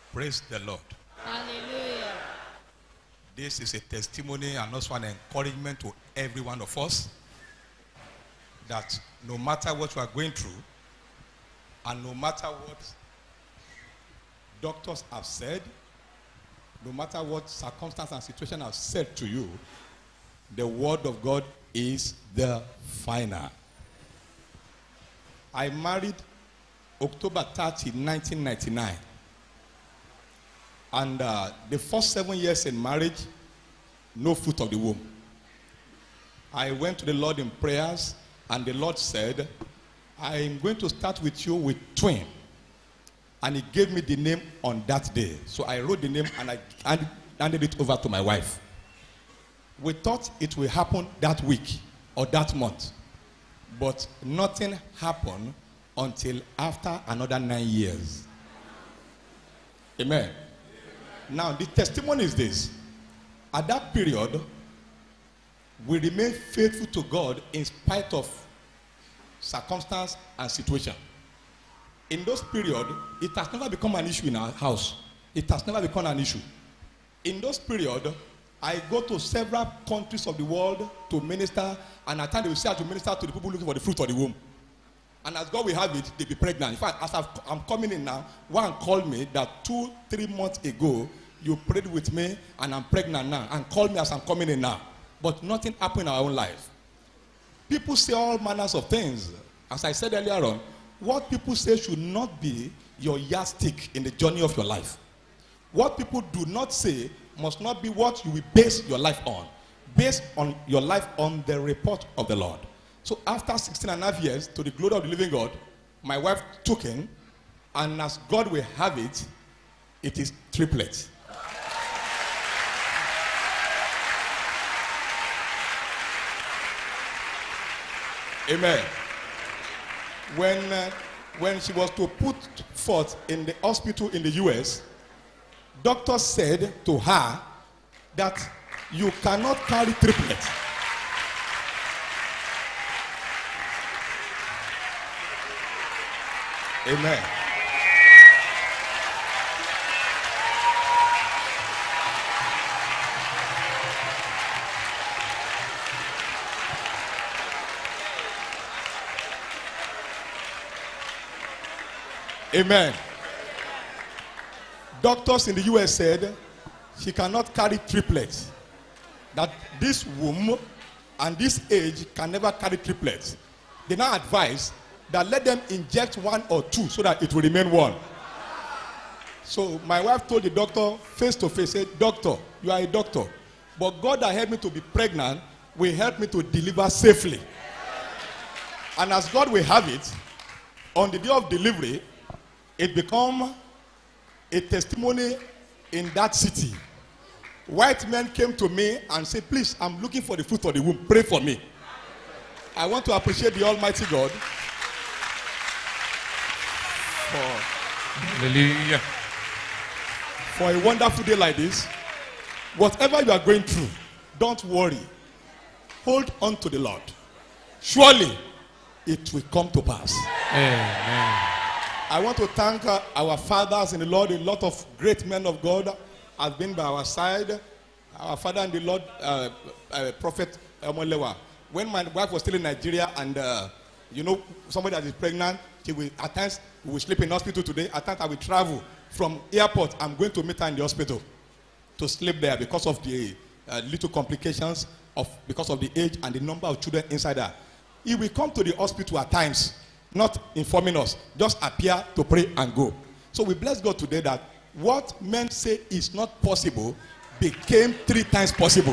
Praise the Lord. Hallelujah. This is a testimony and also an encouragement to every one of us that no matter what you are going through and no matter what doctors have said, no matter what circumstance and situation have said to you, the word of God is the final. I married October 30, 1999. And uh, the first seven years in marriage, no fruit of the womb. I went to the Lord in prayers, and the Lord said, I am going to start with you with twin. And he gave me the name on that day. So I wrote the name and I hand- handed it over to my wife. We thought it will happen that week or that month. But nothing happened until after another nine years. Amen. Now, the testimony is this. At that period, we remained faithful to God in spite of circumstance and situation. In those period, it has never become an issue in our house. It has never become an issue. In those period, I go to several countries of the world to minister, and at times they will say I have to minister to the people looking for the fruit of the womb. And as God will have it, they be pregnant. In fact, as I've, I'm coming in now, one called me that two, three months ago, you prayed with me and I'm pregnant now. And called me as I'm coming in now. But nothing happened in our own life. People say all manners of things. As I said earlier on, what people say should not be your yardstick in the journey of your life. What people do not say must not be what you will base your life on. Based on your life on the report of the Lord. So after 16 and a half years, to the glory of the living God, my wife took in, and as God will have it, it is triplet. Amen. When, uh, when she was to put forth in the hospital in the US, doctors said to her that you cannot carry triplets. Amen. Amen. Doctors in the US said she cannot carry triplets. That this womb and this age can never carry triplets. They now advise that let them inject one or two so that it will remain one. So my wife told the doctor face to face, said, Doctor, you are a doctor. But God that helped me to be pregnant will help me to deliver safely. And as God will have it, on the day of delivery, it become a testimony in that city. White men came to me and said, Please, I'm looking for the fruit of the womb. Pray for me. I want to appreciate the Almighty God for, Hallelujah. for a wonderful day like this. Whatever you are going through, don't worry. Hold on to the Lord. Surely it will come to pass. Amen. I want to thank uh, our fathers in the Lord. A lot of great men of God have been by our side. Our father in the Lord, uh, uh, Prophet Omolewa. When my wife was still in Nigeria, and uh, you know, somebody that is pregnant, she will at times we will sleep in hospital today. At times I will travel from airport. I'm going to meet her in the hospital to sleep there because of the uh, little complications of because of the age and the number of children inside her. He will come to the hospital at times, not informing us, just appear to pray and go. So we bless God today that what men say is not possible became three times possible.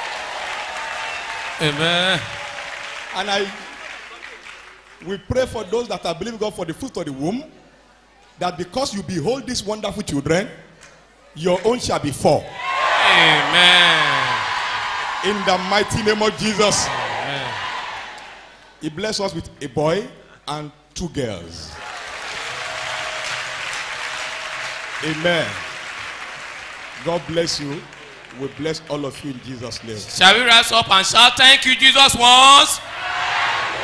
Amen. And I we pray for those that are believing God for the fruit of the womb, that because you behold these wonderful children, your own shall be four. Amen. In the mighty name of Jesus. Amen. He blessed us with a boy and two girls. Amen. God bless you. We bless all of you in Jesus' name. Shall we rise up and shout, Thank you, Jesus, once?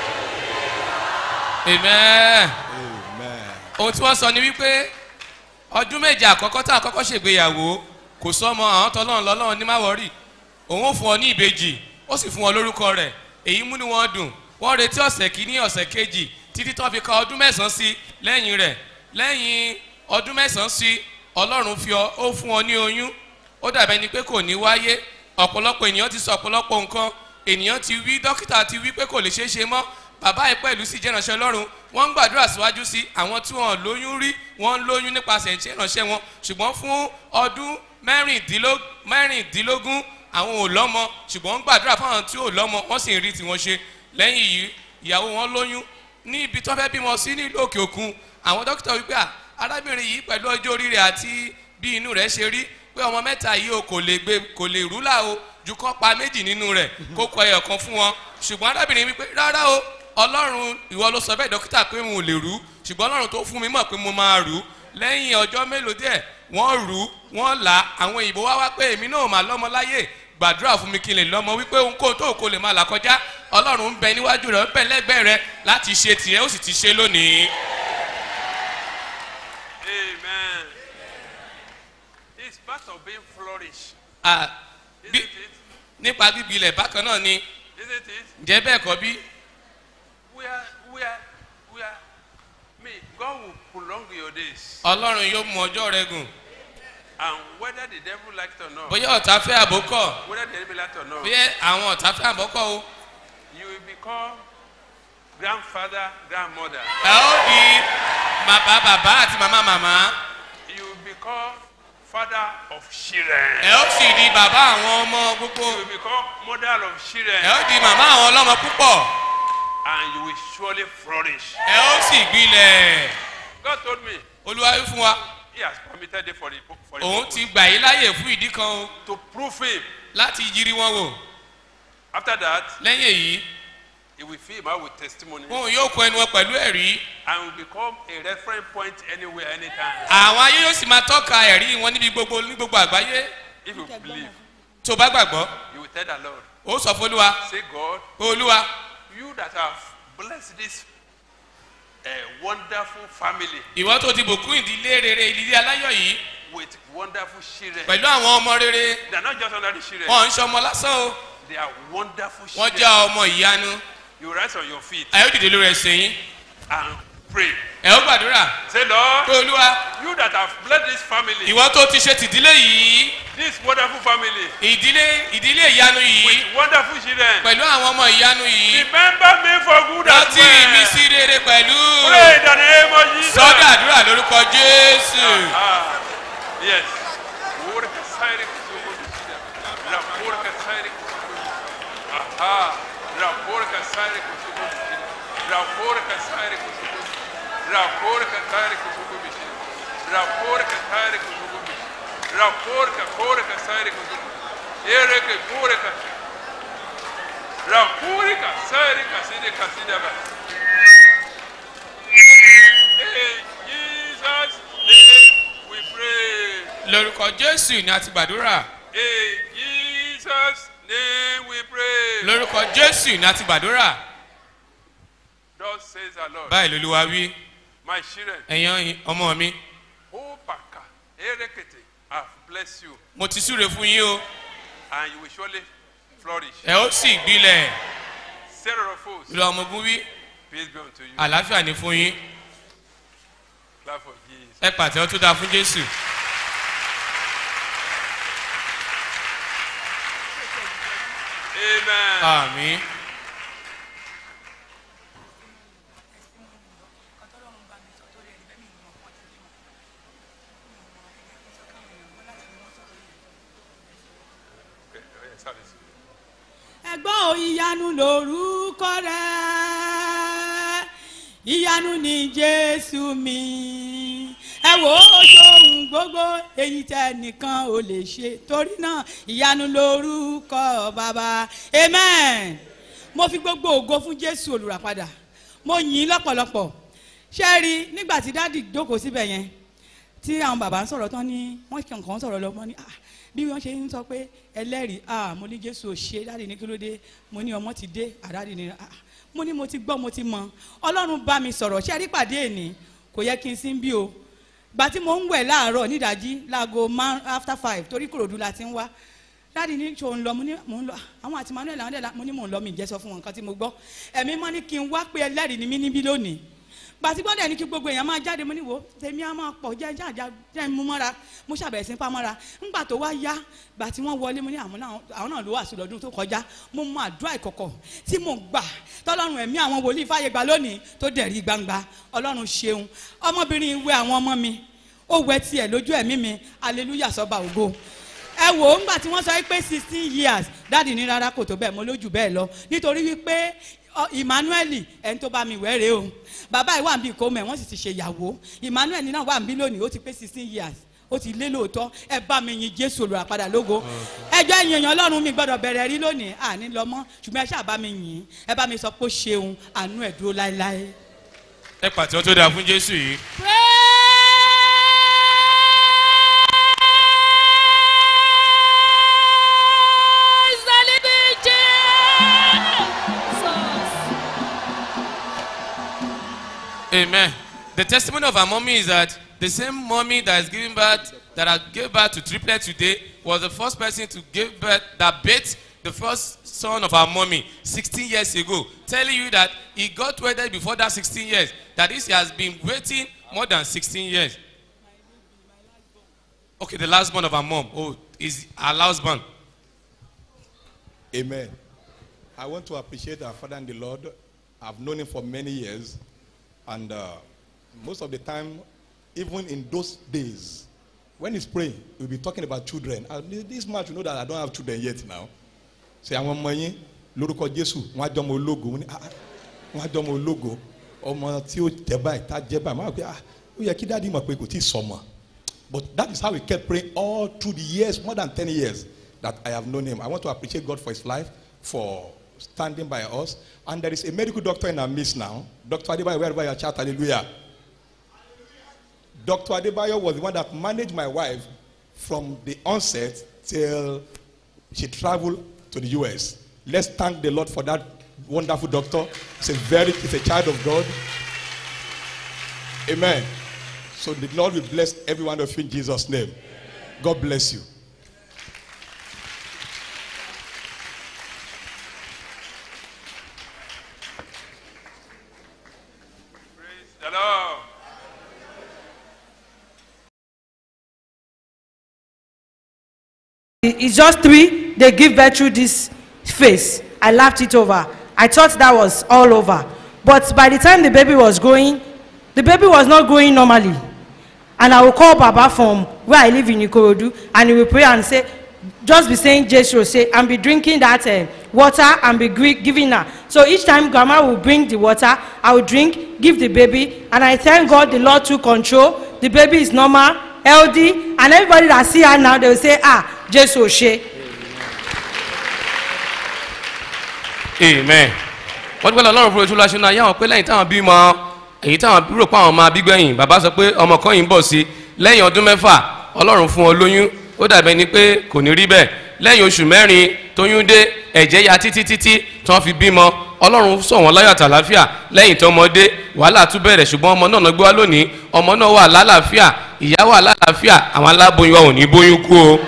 Amen. Amen. Ohun tí wọ́n sọ ni wípé ọdún méje àkọ́kọ́ tá àkọ́kọ́ ṣègbéyàwó kò sọ́mọ àwọn tọ́lọ́run lọ́lọ́run ní má wọ́rì òun ò fún ọ ní ìbejì ó sì fún ọ lórúkọ rẹ̀ èyí múnú wọn dùn wọ́n retí ọ̀sẹ̀ kìíní ọ̀sẹ̀ kejì títí tó fi ka ọdún mẹ́sàn-án sí lẹ́yìn rẹ̀ lẹ́yìn ọdún mẹ́sàn-án sí ọlọ́run fi ọ ó fún ọ ní oyún ó dàbẹ́ ni pé kò ní wáyé ọ̀pọ̀lọpọ̀ ènìyàn ti sọ ọ̀pọ̀lọpọ̀ nǹkan ènìyàn ti wí dókítà ti wí pé kò lè ṣeé ṣe mọ́ bàbá yìí pẹ̀lú sí ìjẹ́ránṣẹ́ ọlọ́run wọ́n ń gbàdúrà síwájú sí àwọn tí wọ́n lóyún rí wọ́n ń lóyún nípasẹ̀ ìjẹ́ránṣẹ́ wọn ṣùgbọ́n fún ọdún mẹ́rìndínló- mẹ́rìndínlógún àwọn ò lọ́mọ ṣùgbọ́n ń gbàdúrà fáwọn tí ò lọ́mọ wọ́n sì ń rí tiwọn ṣe lẹ́yìn yìí ìyàwó wọn lóyún ní ibi tó fẹ́ bímọ sí nílùú òkè òkun àwọn dókítà wípé à arábìnrin yìí pẹ̀lú ọjọ́ orí rẹ̀ àti bí inú rẹ̀ ṣe rí pé ọmọ mẹ́ta yìí o kò lè gbé kò lè rúlà o ju kọ́ pa méjì nínú rẹ̀ kó kọ ẹyọ kan fún wọn ṣùgbọ́n arábìnrin wípé rárá o ọlọ́run ìwọ ló sọ bẹ́ẹ̀ dókítà pé mo lè rú ṣùgbọ́n ọlọ́run tó fún mi mọ̀ pé mo máa rú lẹ́yìn ọjọ́ mélòó díẹ̀ wọ́n rú wọ́n là àwọn òyìnbó wá wá pé èmi náà mà lọ́mọ láyè gbàdúrà fún mi kí n lè lọ́mọ wípé ohunkóhun tó kò lè máa là kọjá ọlọ́run ń bẹ níwájú rẹ̀ ń bẹ lẹ́gbẹ̀ẹ́ rẹ̀ láti ṣe tìrẹ ó sì ti ṣe lónìí. Amen. It's part of being flourish. Ah, Isn't bí it? nípa bíbí ilẹ̀ bákan náà ni Isn't it? ǹjẹ́ bẹ́ẹ̀ kọ́ bí We are, we are, we are. Me, God will prolong your days. ọlọ́run yóò mú ọjọ́ rẹ gùn And whether the devil likes it or not, bóyá ọ̀tá fẹ́ àbókọ̀ whether the enemy likes it or not, bóyá àwọn ọ̀tá fẹ́ àbókọ̀ o you will become grandfather, grandmother. ẹ ó di bàbá bàbá àti màmá màmá You will become father of children. ẹ ó sì di bàbá àwọn ọmọ gbogbo You will become mother of ẹ children. ó di màmá àwọn ọlọ́mọ púpọ̀ And you will surely flourish. ẹ ó sì gbilẹ̀ God told me olúwa wí fún wa He has permitted it for the, for the òun purpose. ti gbà yín láyè fún ìdí kan o to prove him. láti yiri wọn wò After that, lẹ́yìn èyí he will fill him out with testimony wọn yóò kọ ẹnu wọn pẹ̀lú ẹ̀rí and will become a reference point anywhere, anytime. àwọn ayé yóò sì máa tọ́ka ẹ̀rí wọn níbi gbogbo ní gbogbo àgbáyé If you believe, tó bá gbàgbọ́ you will tell the Lord, ó sọ fún olúwa say, God, olúwa you that have blessed this uh, wonderful family ìwọ tó ti bùkún ìdílé rere ìdílé aláyọ̀ yìí with wonderful children. pẹ̀lú àwọn ọmọ rere They are not just ordinary children. wọn ń ṣọmọ lásán o They are wonderful wọn children. jẹ́ ọmọ ìyanu You rise on your feet ẹ ó dìde lórí ẹsẹ̀ yín and pray. ẹ ó gbàdúrà Say, Lord, pé olúwa you that have blessed this family, ìwọ tó ti ṣe tìdílé yìí this wonderful family, ìdílé ìdílé ìyanu yìí with wonderful children, pẹ̀lú àwọn ọmọ ìyanu yìí remember me for good as rántí mi well. sí rere pẹ̀lú Pray in the name of Jesus. sọ́dọ̀ àdúrà lórúkọ jésù Ah, yes. Worka sairi kusuko bishida. La porka sairi kusuko bishida. Aha. La porka sairi kusuko bishida. La porka sairi kusuko bishida. La porka sairi kusuko bishida. La porka sairi kusuko bishida. La porka porka sairi kusuko. Ereke porka. La porka sairi kaside kasida ba. In Jesus' name we pray. lórúkọ jésù ni a ti gbàdúrà In Jesus' name we pray. lórúkọ jésù ni a ti gbàdúrà Thus says the Lord. báyìí lolúwa wí My children, ẹ̀yàn ọmọ mi Opaka, Erekete, have blessed you, mo ti súre fún yín o and you will surely flourish. ẹ ó sì gbilẹ̀ Sarah of hosts, ìlú ọmọ ogun wí peace be unto you. àlàáfíà ní fún yín Clap for Jesus. ẹ pàtẹ́wọ́ tó dáa fún jésù Amen. àmì Okay, oh, yeah, service. ẹgbọ́n ò ìyanu lórúkọ rẹ̀ ìyanu ní jésù mi ẹ wò ó ṣohun gbogbo èyí tẹ nìkan ò lè ṣe torí náà ìyanu lórúkọ bàbá amen mo fi gbogbo ògo fún jésù olùràpadà mo yìn ín lọ́pọ̀lọpọ̀ ṣé ẹ rí nígbà tí dádì jókòó síbẹ̀ yẹn tí àwọn bàbá ń sọ̀rọ̀ tán ní wọ́n kàn kàn ń sọ̀rọ̀ lọ wọ́n ní ah bí wọ́n ṣe ń sọ pé ẹlẹ́rìí ah mo ní jésù ò ṣe dáàdi ní kí ló dé mo ní ọmọ ti dé àdáàdi ní ah mo ní mo ti gbọ́ mo ti mọ ọlọ́run bá mi sọ̀rọ̀ ṣé ẹ rí pàdé èní kò yẹ kí n sí bí o gbà tí mo ń wẹ̀ láàárọ̀ nídàájí láago márùn after five torí kòròdú la ti ń wá dáàdi ní ṣò ń lọ mo ní mò ń lọ àwọn àti manuel àwọn ẹlẹ́la mo ní mò ń lọ mi ìjẹ́ sọ fún wọn nǹkan tí mo gbọ́ ẹ̀mí mọ́ ní kí n wá pé ẹlẹ́rìí ni mí níbí lónìí gbàtí gbọ́dọ̀ ní kí gbogbo èèyàn máa jáde mo ní wo tèmi á máa pọ̀ jẹ́ jáde jẹ́ mú mọ́ra mo ṣàbẹ̀rẹ̀ sí pa mọ́ra ńgbà tó wá yá gbà tí wọ́n wọlé mo ní àwọn náà àwọn náà ló wà sí lọ́dún tó kọjá mo mọ àdúrà ìkọ̀kọ̀ tí mo gbà tọ́lọ́run ẹ̀mí àwọn wòlíì fàyè gbà lónìí tó dẹ̀rí gbangba ọlọ́run ṣeun ọmọbìnrin ìwé àwọn ọmọ mi ó wẹ tiẹ̀ lójú ẹ̀mí mi hallelujah sọ́ba ògo ẹ wò ó ńgbà tí wọ́n sọ pé sixteen years dáàdì ní rárá kò tó bẹ́ẹ̀ mo lójú bẹ́ẹ̀ lọ nítorí wípé ọ, emmanuel ẹni tó bá mi wẹ́rẹ́ o bàbá yìí wà níbi ìkómọ ẹ̀ wọ́n sì ti ṣe ìyàwó emmanuel náà wà níbí lónìí ó ti pé sixteen years ó ti lé lóòótọ́ ẹ bá mi yin jésù olùràpadà lógo ẹjọ́ ẹ̀yìn èèyàn ọlọ́run mi gbọ́dọ̀ bẹ̀rẹ̀ rí lónìí àní lọ mọ́ ṣùgbọ́n ẹ ṣáà bá mi yìn ẹ bá mi sọ pé ó ṣeun àánú ẹ̀ dúró láéláé. ẹ pàtẹ́wọ́ tó dáa fún jésù yìí. Praise the living Jesus. Amen. The testimony of our mommy is that the same mommy that is giving birth, that I gave birth to triplet today, was the first person to give birth, that bathed the first son of our mommy 16 years ago. Telling you that he got wedded before that 16 years. That is, he has been waiting more than 16 years. Okay, the last born of our mom. Oh, is our last born. Amen. I want to appreciate our Father and the Lord. I've known him for many years. And uh, most of the time, even in those days, when he's praying, we'll be talking about children. And this much, you know that I don't have children yet now. Ṣé àwọn ọmọ yín lórúkọ Jésù wọ́n á jọ ọmọ ológo wọ́n ní, "Ah, ah, wọ́n á jọ ọmọ ológo ọmọ tí ó jẹ báyìí tá jẹ báyìí máa wọ pé ah ó yẹ kí dáàdi mọ̀ pé kò tí ì sọmọ. But that is how we kept praying all through the years, more than 10 years that I have known him. I want to appreciate God for his life, for standing by us. And there is a medical doctor in our midst now. Dr. Adebayo, wherever you are, shout hallelujah. Dr. Adebayo was the one that managed my wife from the onset till she traveled to the US. Let's thank the Lord for that wonderful doctor. He's a very, he's a child of God. Amen. So the Lord will bless every one of you in Jesus' name. God bless you. Praise the Lord. It's just three. They give birth through this face. I laughed it over. I thought that was all over. But by the time the baby was growing, the baby was not growing normally. And I will call Baba from where I live in Ikorodu, and he will pray and say, just be saying Jesus, say, and be drinking that uh, water and be gri- giving her. So each time grandma will bring the water, I will drink, give the baby, and I thank God the Lord took control. The baby is normal, healthy, and everybody that see her now, they will say, ah, Jesus, she. amen wọ́n dúpẹ́ lọ́rùn fún oṣù lọ́sùn náà yáwọn pé lẹ́yìn táwọn bímọ èyí táwọn rò pé àwọn máa bí gbẹ̀yìn bàbá sọ pé ọmọ kan yìí ń bọ̀ sí lẹ́yìn ọdún mẹ́fà ọlọ́run fún ọ lóyún ó dàbẹ̀ ni pé kò ní rí bẹ́ẹ̀ lẹ́yìn oṣù mẹ́rin tóyún dé ẹ̀jẹ̀ ya títí títí tí wọ́n fi bímọ ọlọ́run sọ wọn láyọ̀ àtàláfíà lẹ́yìn tó ọmọdé wàhálà tún bẹ̀rẹ̀ ṣùgbọ́n ọmọ náà gbé wá lónìí ọmọ náà wà lálàáfíà ìyá wà lálàáfíà àwọn aláboyún wa ò ní bóyún kú o.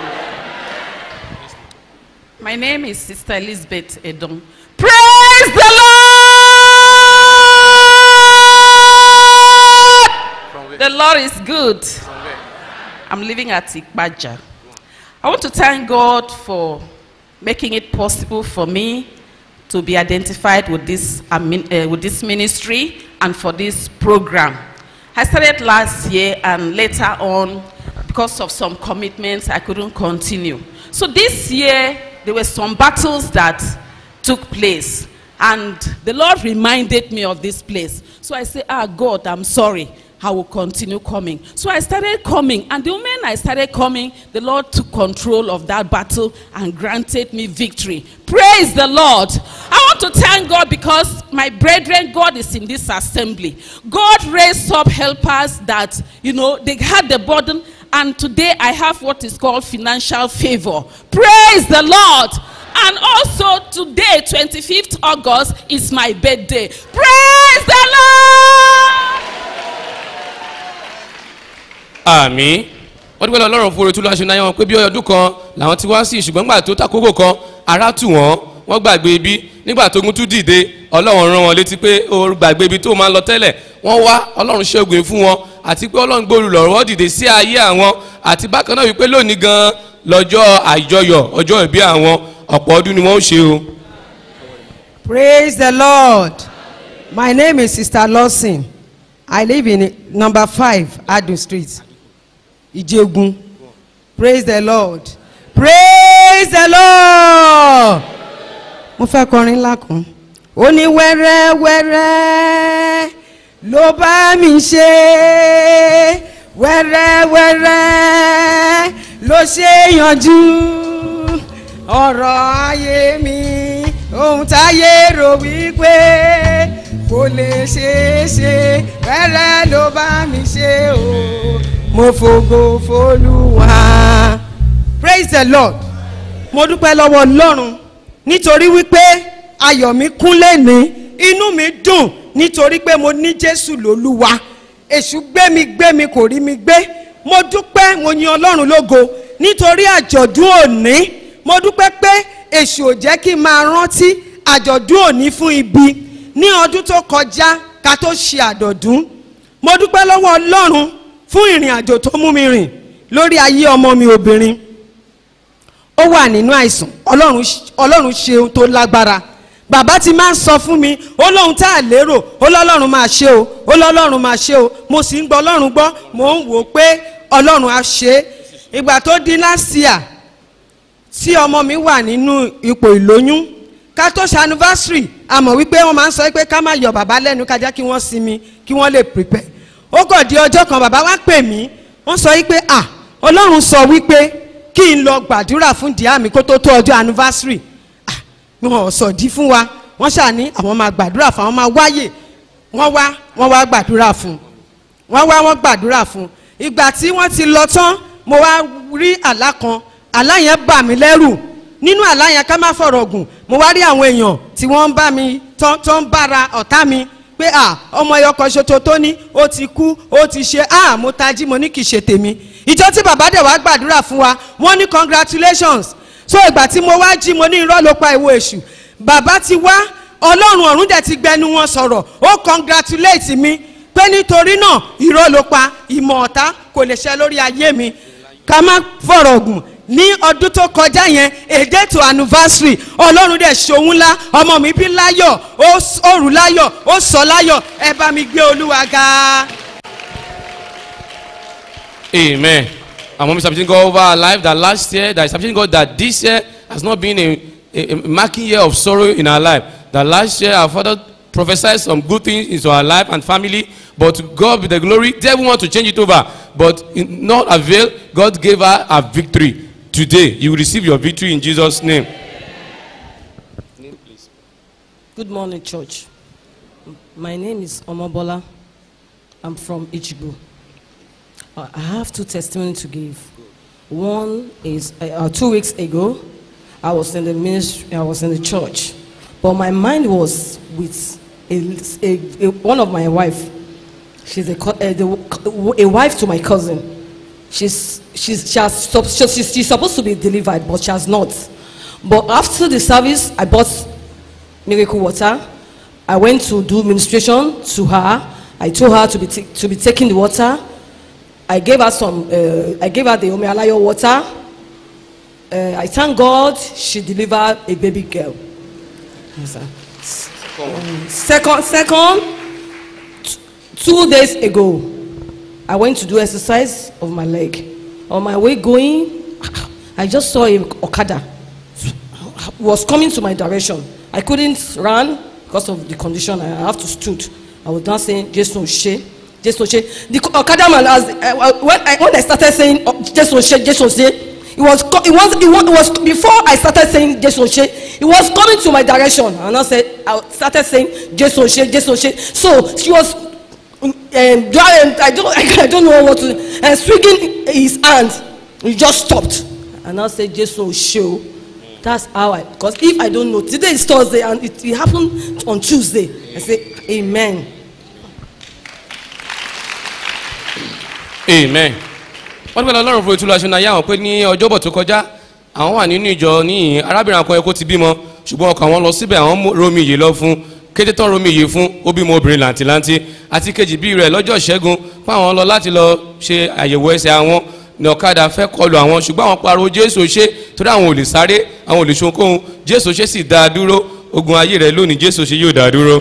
My name is Sister Elizabeth Edom. Praise the Lord! The Lord is good. I'm living at Ikbaja. I want to thank God for making it possible for me to be identified with this, admin- uh, with this ministry and for this program. I started last year and later on, because of some commitments, I couldn't continue. So this year, there were some battles that took place. And the Lord reminded me of this place. So I said, Ah, God, I'm sorry. I will continue coming. So I started coming. And the moment I started coming, the Lord took control of that battle and granted me victory. Praise the Lord. I want to thank God because my brethren, God is in this assembly. God raised up helpers that, you know, they had the burden. And today I have what is called financial favor. Praise the Lord. And also today, 25th August, is my birthday. Praise the Lord. àmì wọ́n dúpẹ́ lọ́wọ́ ọlọ́run fún orí tó lọ́wọ́ aṣọ náà wọn pé bí ọdún kan làwọn ti wá sí ṣùgbọ́n nígbà tó takókò kan ara tù wọ́n wọ́n gbàgbé ibi nígbà tó gún tún dìde ọlọ́run rán wọn létí pé ó gbàgbé ibi tó máa ń lọ tẹ́lẹ̀ wọ́n wá ọlọ́run ṣẹ́gun fún wọn àti pé ọlọ́run gbòòrò lọ́rọ̀ dìde sí ayé àwọn àti bákan náà wípé lónìí gan lọ́jọ́ àjọyọ̀ ọjọ́ ìbí àwọn ọ̀pọ̀ ọdún ni wọ́n ń ṣe o. Praise the Lord. My name is Sister Lawson. I live in number five Adun Street, Ijegun. Praise the Lord. Praise the Lord. Mo fẹ́ kọrin ńlá kan. Ó ní wẹ́rẹ́wẹ́rẹ́ ló bá mi ṣe. Wẹ́rẹ́wẹ́rẹ́ ló ṣe yanjú. Ọ̀rọ̀ ayé mi, ohun táyé rò wípé kò lè ṣeé ṣe. Wẹ́rẹ́ ló bá mi ṣe o. Mo fògo f'Olúwa. Praise the Lord mo dúpẹ́ lọ́wọ́ ọlọ́run nítorí wípé ayọ̀ mi kún lẹ́ni inú mi dùn nítorí pé mo ní jésù lólúwa èṣù gbé mi gbé mi kò rí mi gbé mo dúpẹ́ mo yin ọlọ́run lógo nítorí àjọ̀dún òní mo dúpẹ́ pé èṣù ò jẹ́ kí n máa rántí àjọ̀dún òní fún ibi ní ọdún tó kọjá ká tó ṣe àjọ̀dún mo dúpẹ́ lọ́wọ́ ọlọ́run fún ìrìn àjò tó mú mi rìn lórí ayé ọmọ mi obìnrin ó wà nínú àìsàn ọlọ́run ọlọ́run ṣe ohun tó lágbára bàbá ti máa ń sọ fún mi ó lóhun tá a lérò ó lọ́lọ́run máa ṣe o ó lọ́lọ́run máa ṣe o mo sì ń gbọ́ ọlọ́run gbọ́ mò ń wò ó pé ọlọ́run á ṣe é ìgbà tó di last year tí ọmọ mi wà nínú ipò ìlóyún ká tó ṣe anniversary a mọ̀ wípé wọ́n máa ń sọ pé ká má yọ bàbá lẹ́nu ká jẹ́ kí wọ́n sinmi kí wọ́n lè prepare ó kàn di ọjọ́ kan bàbá wá pè mí wọ́n sọ wípé ah ọlọ́run sọ wípé kí n lọ gbàdúrà fún díà mi kó tó tó ọjọ́ anniversary ah wọn ò sọ̀dí fún wa wọ́n ṣàní àwọn máa gbàdúrà fún àwọn máa wáyè wọ́n wá wọ́n wá gbàdúrà fún wọ́n wá wọ́n gbàdúrà fún ìgbà tí wọ́n ti lọ tán mo wá rí àlá kan àlá yẹn bà mí lẹ́rù nínú àlá yẹn ká má fọ̀rọ̀ gùn mo wá rí àwọn èèyàn tí wọ́n ń bá mi tán tán ń bára ọ̀tá mi pé à ọmọ ẹyọ kan ṣoṣo tó ní ó ti kú ó ti ṣe à mo tají mo ní kì í ṣe tèmi ìjọ tí bàbá dẹ̀ wá gbàdúrà fún wa wọ́n ní congratulations so ìgbà tí mo wá jí mo ní irọ́ ló pa ìwo èṣù bàbá ti wá ọlọ́run ọ̀run dẹ̀ ti gbẹnu wọn sọ̀rọ̀ ó congratulate mi pé nítorí náà irọ́ ló pa ìmọ̀ ọ̀tá kò lè ṣe lórí ayé mi ká má fọ̀rọ̀ gùn ní ọdún tó kọjá yẹn èdè tó anniversary ọlọ́run dẹ̀ ṣòun ńlá ọmọ mi bí láyọ̀ ó rù láyọ̀ ó sọ láyọ̀ ẹ bá mi gbé olúwa ga. Amen. And when we submitting God over our life that last year, that is submitting God that this year has not been a, a, a marking year of sorrow in our life. That last year our father prophesied some good things into our life and family, but to God be the glory. Devil want to change it over, but in not avail. God gave her a victory. Today, you will receive your victory in Jesus' name. Good morning, church. My name is Omobola. I'm from Ichibu. Uh, I have two testimonies to give. One is uh, uh, two weeks ago, I was in the ministry, I was in the church, but my mind was with a, a, a- one of my wife. She's a, co- uh, the, a wife to my cousin. She's, she's, she has, sup- she- she's, she's supposed to be delivered, but she has not. But after the service, I bought miracle water. I went to do ministration to her. I told her to be, ta- to be taking the water. I gave her some, uh, I gave her the Omealayo water. Uh, I thank God she delivered a baby girl. Yes, sir. Um, second, second, t- two days ago, I went to do exercise of my leg. On my way going, I just saw a Okada was coming to my direction. I couldn't run because of the condition. I have to stood. I was now saying, Jason She, Jason She. The Okada man, as, uh, when, I, when I started saying, oh, Jason She, Jason She, it was, co- it was, it was, it was before I started saying Jason She, it was coming to my direction. And I said, I started saying Jason She, Jason She. So she was um, dry- I don't, I don't know what to, and swinging his hand, he just stopped. And I said, Jason show. That's how I, because if I don't know, today is Thursday and it, it happened on Tuesday. I say, Amen. Amen. wọ́n dúpẹ́ lọ́rùn fún ìtura aṣọ ayé àwọn pé ní ọjọ́bọ̀ tó kọjá àwọn wà nínú ìjọ níyìn arábìnrin akọyẹ kó ti bímọ ṣùgbọ́n ọkọ̀ àwọn lọ síbẹ̀ àwọn mú- romi ìyè lọ fún kété tán romi ìyè fún ó bímọ obìnrin làǹtìlanti àti kejì bí rẹ̀ lọ́jọ́ ìṣẹ́gun fáwọn lọ láti lọ ṣe àyẹ̀wò ẹsẹ̀ àwọn ní ọ̀kadà fẹ́ kọlu àwọn ṣùgbọ́n àwọn pariwo jésù ṣe torí àwọn ò lè sáré àwọn ò lè ṣohunkóhun jésù ṣe sì dá a dúró ogun ayé rẹ̀ lónìí jésù ṣe yóò dá a dúró.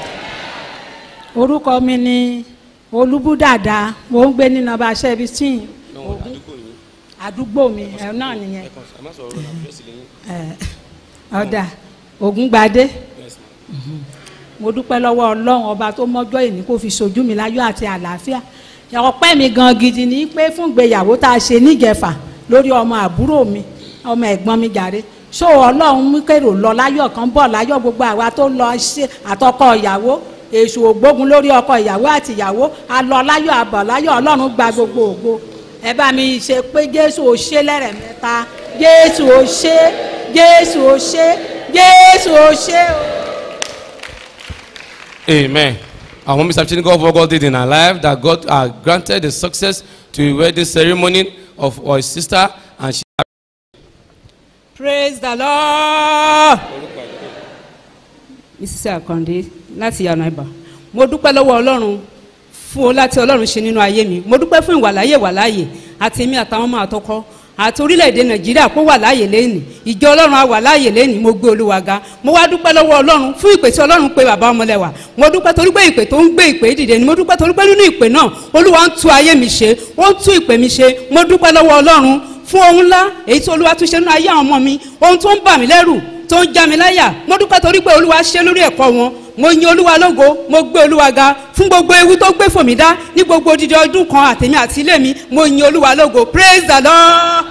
orúkọ mi ni olúbúdàdà mo ń gbé ní nọmba seventeen àdúgbò mi ẹ náà nìyẹn ẹ, ọ̀dà ògúngbadé mo dúpẹ́ lọ́wọ́ ọlọ́run ọba tó mọ́jọ́ èní kó fi sojú mi láyọ̀ àti àlàáfíà ọpẹ́ mi gan gidi ni pé fún ìgbéyàwó tá a ṣe níjẹ̀fà lórí ọmọ àbúrò mi ọmọ ẹ̀gbọ́n mi jàre so ọlọ́run mú kérò lọ láyọ̀ kan bọ̀ láyọ̀ gbogbo àwa tó lọ ṣe àtọkọ ìyàwó èṣù ògbógun lórí ọkọ ìyàwó àti ìyàwó a lọ láyọ̀ àbọ̀ láyọ̀ ọlọ́run gba gbogbo ògo ẹ bá mi ṣe pé jésù ò ṣe lẹ́rẹ̀mẹ́ta jésù ò ṣe jésù ò ṣe jésù ò ṣe o. Amen. I want Mr. Chiniko for what God did in her life, that God uh, granted the success to a wedding ceremony of our sister, and she praise the lord. mrs akande láti yànnà ibà mo dúpẹ́ lọ́wọ́ ọlọ́run fún o láti ọlọ́run ṣe nínú ayé mi mo dúpẹ́ fún ìwàláyè wàláyè àti èmi àtàwọn ọmọ àtọkọ àti orílẹ̀-èdè nàìjíríà kó wà láàyè lẹ́nì ìjọ ọlọ́run á wà láàyè lẹ́nì mo gbé olúwa ga mo wá dúpẹ́ lọ́wọ́ ọlọ́run fún ìpè tí ọlọ́run pe bàbá ọmọlẹ́wà mo dúpẹ́ torí pé ìpè tó ń gbé ìpè dìde ni mo dúpẹ́ torí pé nínú ìpè náà olúwa ń tú ayé mi ṣe ó ń tú ìpè mi ṣe mo dúpẹ́ lọ́wọ́ ọlọ́run fún ohun ńlá èyí tí olúwa tún ṣe nínú ayé àwọn ọmọ mi ohun tó ń bà mí lẹ́rù tó ń já mi láyà mo dúpẹ́ torí pé olúwa ṣe lórí ẹ̀kọ́ wọn mo yin olúwa lógo mo gbé olúwa ga fún gbogbo ewu tó gbé fòmí dá ní gbogbo odidi ọdún kan àtèmi àti ilé mi mo yin olúwa lógo praise the lord.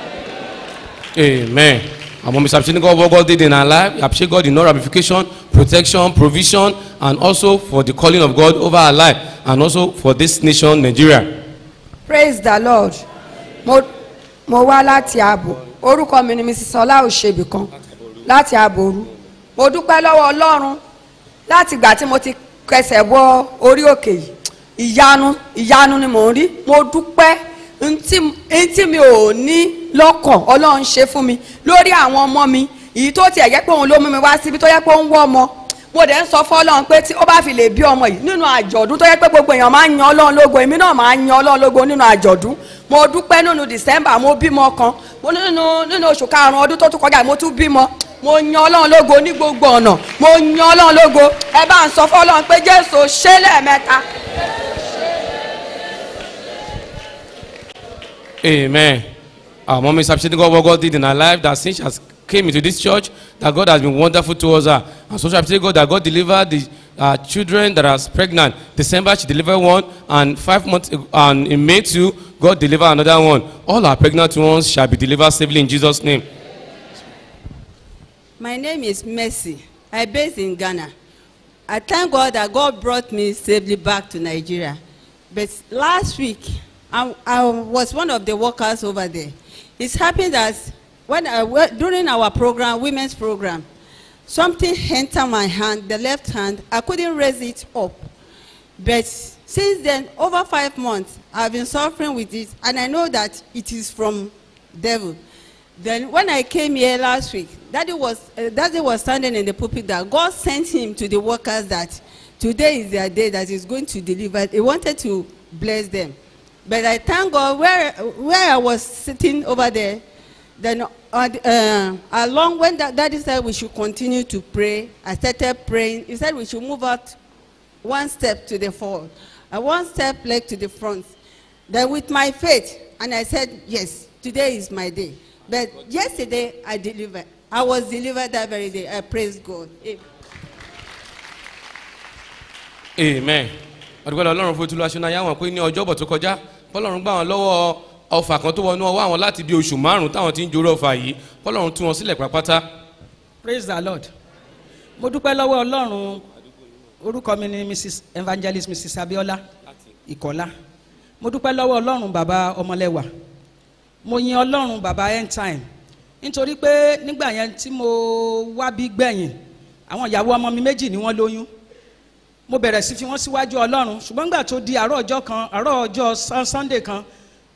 Amen. And when Mr. Chiniko what God did in her life, I appreciate God in all ramification, protection, provision, and also for the calling of God over her life, and also for this nation, Nigeria. praise the lord mo mo wá láti ààbò orúkọ mi ni mrs ọlá òṣèbí kan láti ààbòrú mo dúpẹ́ lọ́wọ́ ọlọ́run láti ìgbà tí mo ti kẹsẹ̀ bọ orí òkè yìí ìyanu ìyanu ni mò ń rí mo dúpẹ́ ntí ntí mi ò ní lọ́kàn ọlọ́run ṣe fún mi lórí àwọn ọmọ mi èyí tó tiẹ̀ jẹ́ pé òun ló mú mi wá síbi tó yẹ pé ó ń wọ́ ọmọ mo dẹ̀ ń sọ fọ́lọ́run pé tí ó bá fi lè bí ọmọ yìí nínú àjọ̀dún tó yẹ pé gbogbo èèyàn máa ń yan ọlọ́run lógo èmi náà máa ń yan ọlọ́run lógo nínú àjọ̀dún mo dúpẹ́ nínú december mo bímọ kan mo nínú nínú oṣù karùn-ún ọdún tó tún kọjá mo tún bímọ mo yan ọlọ́run lógo ní gbogbo ọ̀nà mo yan ọlọ́run lógo ẹ bá ń sọ fọ́lọ́run pé jésù ṣé lẹ́ẹ̀mẹ́ta. Amen. Our mom is appreciating God what God did in her life, that since she has came into this church, that God has been wonderful towards her. And so she appreciates God that God delivered the uh, children that are pregnant. December she delivered one, and five months ag- and in May too, God delivered another one. All our pregnant ones shall be delivered safely in Jesus' name. My name is Mercy. I based in Ghana. I thank God that God brought me safely back to Nigeria. But last week, I, I was one of the workers over there. It's happened that when I, wa- during our program, women's program, something entered my hand, the left hand. I couldn't raise it up. But since then, over five months, I've been suffering with it, and I know that it is from devil. Then when I came here last week, Daddy was, uh, Daddy was standing in the pulpit that God sent him to the workers that today is their day that he's going to deliver. He wanted to bless them. But I thank God where, where I was sitting over there, then uh, uh, along when that Daddy said we should continue to pray, I started praying. He said we should move out one step to the forward, and one step leg to the front. Then with my faith, and I said, yes, today is my day. But yesterday I delivered. I was delivered that very day. I praise God. Amen. Amen. Ọdúnkọ́ Ọlọ́run fún ìtúlọ̀ aṣọ náà yá wọn pé ní ọjọ́bọ̀ tó kọjá, Ọlọ́run gbà wọn lọ́wọ́ ọfà kan tó wọnú ọwọ́ àwọn láti bí oṣù márùn-ún táwọn ti ń joró ọfà yìí, Ọlọ́run tú wọn sílẹ̀ pápátá. praise the lord mo dúpẹ́ lọ́wọ́ ọlọ́run orúkọ mi ni mrs evangelist mrs abiola ìkọ́lá mo dúpẹ́ lọ́wọ́ ọlọ́run bàbá ọmọlẹ́wà mo yin ọlọ́run bàbá end time nítorí pé nígbà yẹn tí mo wá bí gbẹ̀yìn àwọn ìyàwó ọmọ mi méjì ni wọ́n lóyún mo bẹ̀rẹ̀ sí fi wọ́n síwájú ọlọ́run ṣùgbọ́n nígbà tó di àárọ̀ ọjọ́ kan àárọ̀ ọjọ́ Sun- sunday kan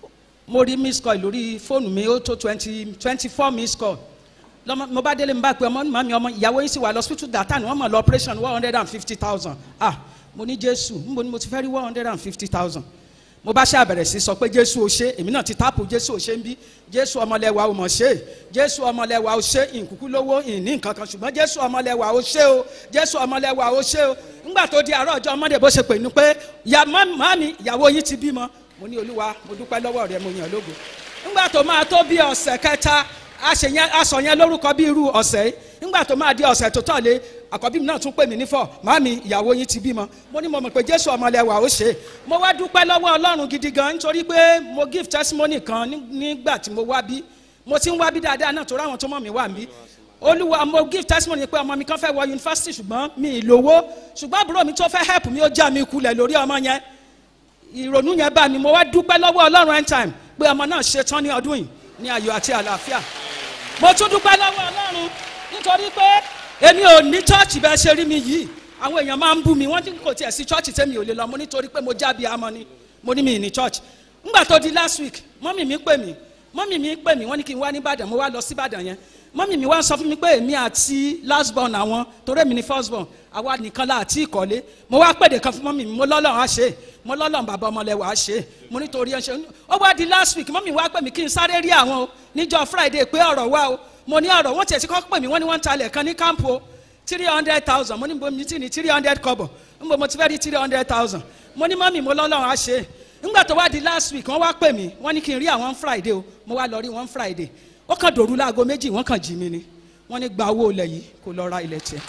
mo rí miss call lórí fóònù mi ó tó twenty twenty four miss call lọmọ mo bá délé mo bá pe ọmọ màmí ọmọ ìyàwó yín sì wà lọ́sítútù dàtà ni wọ́n mọ̀ lọ operation one hundred and fifty thousand ah mo ní jésù níbo ni mo ti fẹ́ rí one hundred and fifty thousand mo bá ṣe àbẹ̀rẹ̀ sí sọ pé jésù ò ṣe èmi náà ti táàpù jésù ò ṣe ń bí jésù ọmọlẹ́wà ò mọ̀ ṣe jésù ọmọlẹ́wà ò ṣe ìkúkú lówó ìní nǹkan kan ṣùgbọ́n jésù ọmọlẹ́wà ò ṣe o jésù ọmọlẹ́wà ò ṣe o ńgbà tó di àárọ̀ ọjọ́ mọ́dé bó ṣe pè ní pé ya mami ìyàwó yín ti bímọ mo ní olúwa mo dúpẹ́ lọ́wọ́ rẹ mo yàn lógo ńgbà tó máa tó bí ọ̀sẹ̀ kẹta aṣèyẹn aṣọ yẹn lórúkọ bí irú ọ̀sẹ̀ yìí ńgbà tó máa di ọ̀sẹ̀ tó tọ̀lé àkọ́bí mi náà tún pè mí nífọ̀ màmí ìyàwó yín ti bímọ mo ní mo mọ̀ pé jésù ọmọlẹ́wà ó ṣe é mo wá dúpẹ́ lọ́wọ́ ọlọ́run gidi gan nítorí pé mo give testimony kan ní- nígbà tí mo wá bí mo ti ń wá bí dáadáa náà tó ráwọn tó mọ̀ mí wà mí olúwa mo give testimony pé ọmọ mi kan fẹ́ wọ yunifásitì ṣùgbọ́n mi ì lówó ṣùgbọ́n àbúrò mi tó fẹ́ help mi ó já mi kulẹ̀ lórí ọmọ yẹn ìrònú yẹn bá mi mo wá dúpẹ́ lọ́wọ́ ọlọ́run end time pé ọmọ náà ṣe tán ní ọdún yìí ní ayọ̀ àti àlàáfíà mo tún dúpẹ́ lọ́wọ́ ọlọ́run nítorí pé èmi ò ní chọ́ọ̀chì bẹ́ẹ̀ ṣe rí mi yìí àwọn èèyàn máa ń bú mi wọ́n ní kò tiẹ̀ sí chọ́ọ̀chì tẹ́mi ò lè lọ mo nítorí pé mo jábí amọ ni mo ní mi ì ní chọ́ọ̀chì ńgbà tó di last week mọ́mì mi pè mí mọ́mì mi pè mí wọ́n ní kí n wá ní ìbàdàn mo wá lọ sí ìbàdàn yẹn mọ́mì mi wá sọ fún mi pé èmi àti last born àwọn torí èmi ni first born àwa nìkan la àti ìkọ́lé mo wá pèdè kan fún mọ́mì mi mo lọ́lọ́run á ṣe é mo lọ́lọ́run bàbá ọmọlẹ́wà á ṣe é mo nítorí ẹ ṣe ó wá di last week mọ́mì wá pè mí kí n sáré rí àwọn o níjọ́ friday pé ọ̀rọ̀ wá o mo ní ọ̀rọ̀ wọ́n tiẹ̀ ti kọ́ pè mí wọ́n ní wọ́n ń talẹ̀ kan ní kámpu o three hundred thousand mo ní bo mi ti ní three hundred kọ́bọ̀ n bo mo ti fẹ́ rí three hundred thousand mo ní mọ́mì mo lọ́lọ́run á ṣe é ńgbà tó wá di last week wọ́n wá pè mí wọ́n ní kí n rí àwọn friday o mo wá lọ rí wọn friday ó kàn dòru láago méjì wọ́n kàn jí mi ni wọ́n ní gba owó ilẹ̀ yìí kó lọ ra ilẹ̀ tiẹ̀.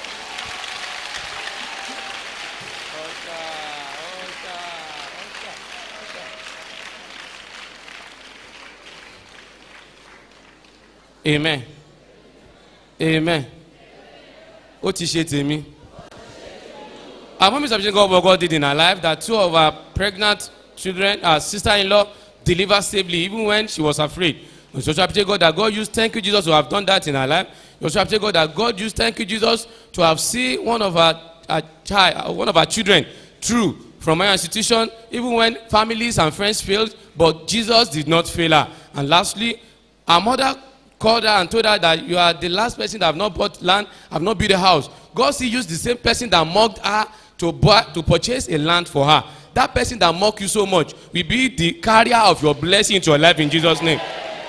amen amen ó ti ṣe tèmi our mom is appreciating God what God did in her life that two of her pregnant children her sister-in-law delivered safely even when she was afraid you should appreciate God that God used thank you Jesus to have done that in her life you should appreciate God that God used thank you Jesus to have seen one of her, her child one of her children through from her institution even when families and friends failed but Jesus did not fail her and lastly her mother called her and told her that you are the last person that have not bought land have not built a house God still used the same person that mocked her to buy to purchase a land for her that person that mock you so much will be the carrier of your blessing into your life in Jesus name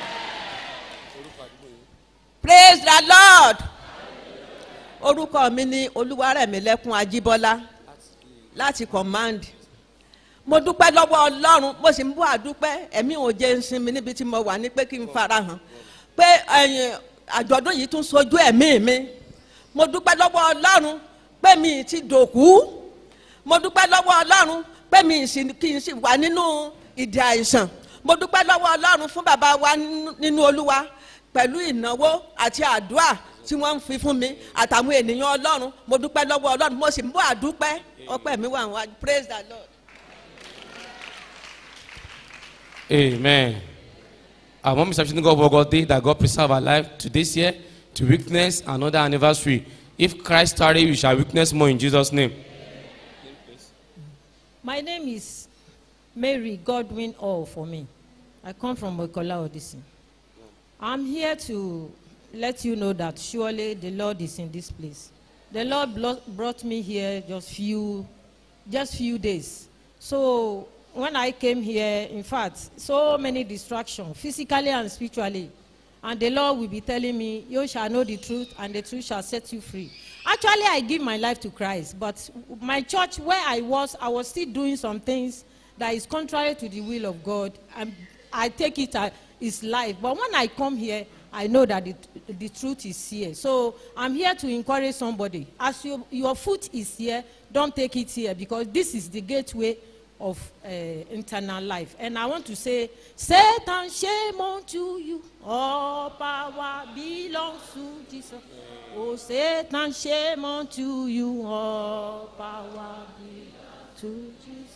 praise the lord orúkọ mi ni olúwarẹ̀mílẹ́kùn ajíbọ́lá láti command mo dúpẹ́ lọ́wọ́ ọlọ́run mo sì ń bọ́ àdúpẹ́ ẹ̀mí ò jẹ́ ń sinmi níbi tí mo wà ní pé kí n farahàn pé ẹ̀yìn àjọ̀dún yìí tún sojú ẹ̀mí mi mo dúpẹ́ lọ́wọ́ ọlọ́run pé mi ti dòkú mo dúpẹ́ lọ́wọ́ ọlọ́run pé mi sì kí n sì wà nínú ìdí àìsàn mo dúpẹ́ lọ́wọ́ ọlọ́run fún bàbá wa nínú- nínú olúwa pẹ̀lú ìnáwó àti àdúrà tí wọ́n ń fi fún mi àtàwọn ènìyàn ọlọ́run mo dúpẹ́ lọ́wọ́ ọlọ́run mo sì ń bọ́ àdúpẹ́ ọpẹ́ mi wà wá praise the lord. amen our mom is appreciating God what God did that God preserve her life to this year to witness another anniversary if Christ tarry we shall witness more in Jesus name My name is Mary Godwin All for me. I come from Mokola Odyssey. I'm here to let you know that surely the Lord is in this place. The Lord blo- brought me here just few, just few days. So when I came here, in fact, so many distractions, physically and spiritually. And the Lord will be telling me, You shall know the truth, and the truth shall set you free. Actually, I give my life to Christ, but my church, where I was, I was still doing some things that is contrary to the will of God. And I take it as is life. But when I come here, I know that the, the truth is here. So I'm here to encourage somebody. As your, your foot is here, don't take it here because this is the gateway of uh, internal life. And I want to say, Satan, shame unto you. All power belongs to Jesus. Oh, Satan, shame unto you. All power belongs to Jesus.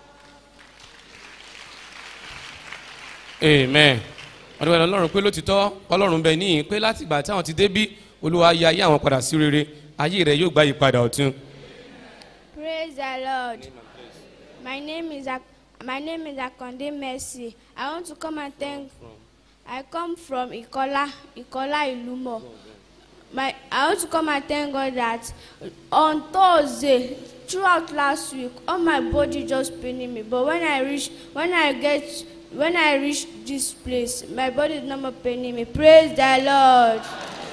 amen ọdún ẹ̀rọ ọlọ́run pé lótìtọ́ ọlọ́run bẹ níyìn pé láti ìgbà tí àwọn ti débí olúwa yí ayé àwọn padà sí rere ayé rẹ yóò gbá yípadà ọ̀tun Praise the Lord. My name is Ak- My name is Akonde Mercy. I want to come and thank. I come from Ikola, Ikola Ilumo. My, I want to come and thank God that on Thursday, throughout last week, all my body just paining me. But when I reach, when I get, when I reach this place, my body is not more paining me. Praise the Lord.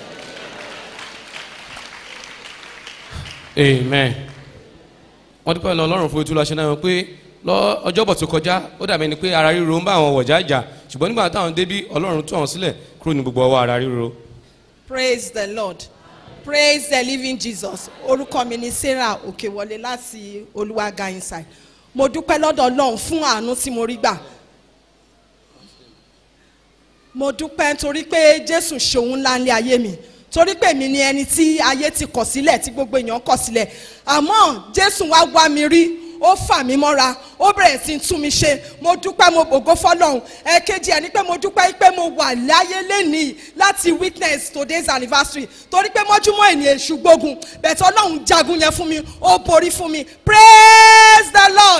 amen wọ́n dúpẹ́ lọ ọlọ́run fún ìtura ṣe náà pé lọ ọjọ́bọ̀ tó kọjá ó dàbí ẹni pé ara ríro ń bá àwọn wọ̀já jà ṣùgbọ́n nígbà táwọn débí ọlọ́run tú àwọn sílẹ̀ kúrò ní gbogbo ọwọ́ ara ríro. praise the lord praise the living jesus orúkọ mi ni sarah òkèwọlé láti olúwaga inside mo dúpẹ́ lọ́dọ̀ ọlọ́run fún àánú tí mo rí gbà mo dúpẹ́ nítorí pé jésù ṣòun ńlá ní ayé mi torí pé mi ni ẹni tí ayé ti kọ̀ sílẹ̀ tí gbogbo èèyàn kọ̀ sílẹ̀ àmọ́ jésù wá wá mi rí ó fà mí mọ́ra ó bẹ̀rẹ̀ sí í tún mi ṣe mo dúpẹ́ mo bògo fọlọ́hún ẹ̀kejì ẹ̀ ni pé mo dúpẹ́ pé mo wà láyé lẹ́nìí láti witness today's anniversary torí pé mọ́júmọ́ ènìyàn èṣù gbógun bẹ̀tẹ̀ ọlọ́run jagun yẹn fún mi ó borí fún mi praise the lord.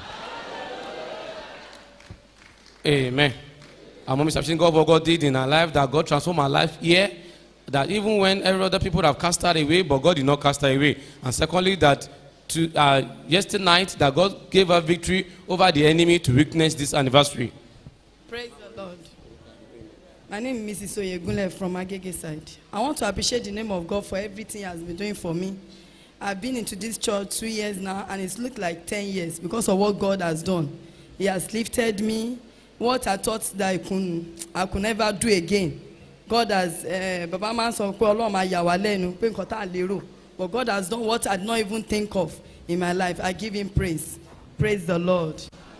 Amen. Our mom is appreciating God for what God did in her life, that God transformed her life here. That even when every other people have cast her away, but God did not cast her away. And secondly, that to uh, yesterday night, that God gave her victory over the enemy to witness this anniversary. Praise the Lord. My name is Mrs. Oyegunle from Agege side. I want to appreciate the name of God for everything He has been doing for me. I've been into this church two years now, and it's looked like 10 years because of what God has done. He has lifted me. What I thought that I could, I could never do again. God has, uh, Baba máa ń sọ pé Ọlọ́run máa yà wá lẹ́nu pé nǹkan tá a lérò. But God has done what I did not even think of in my life. I give Him praise. Praise the Lord.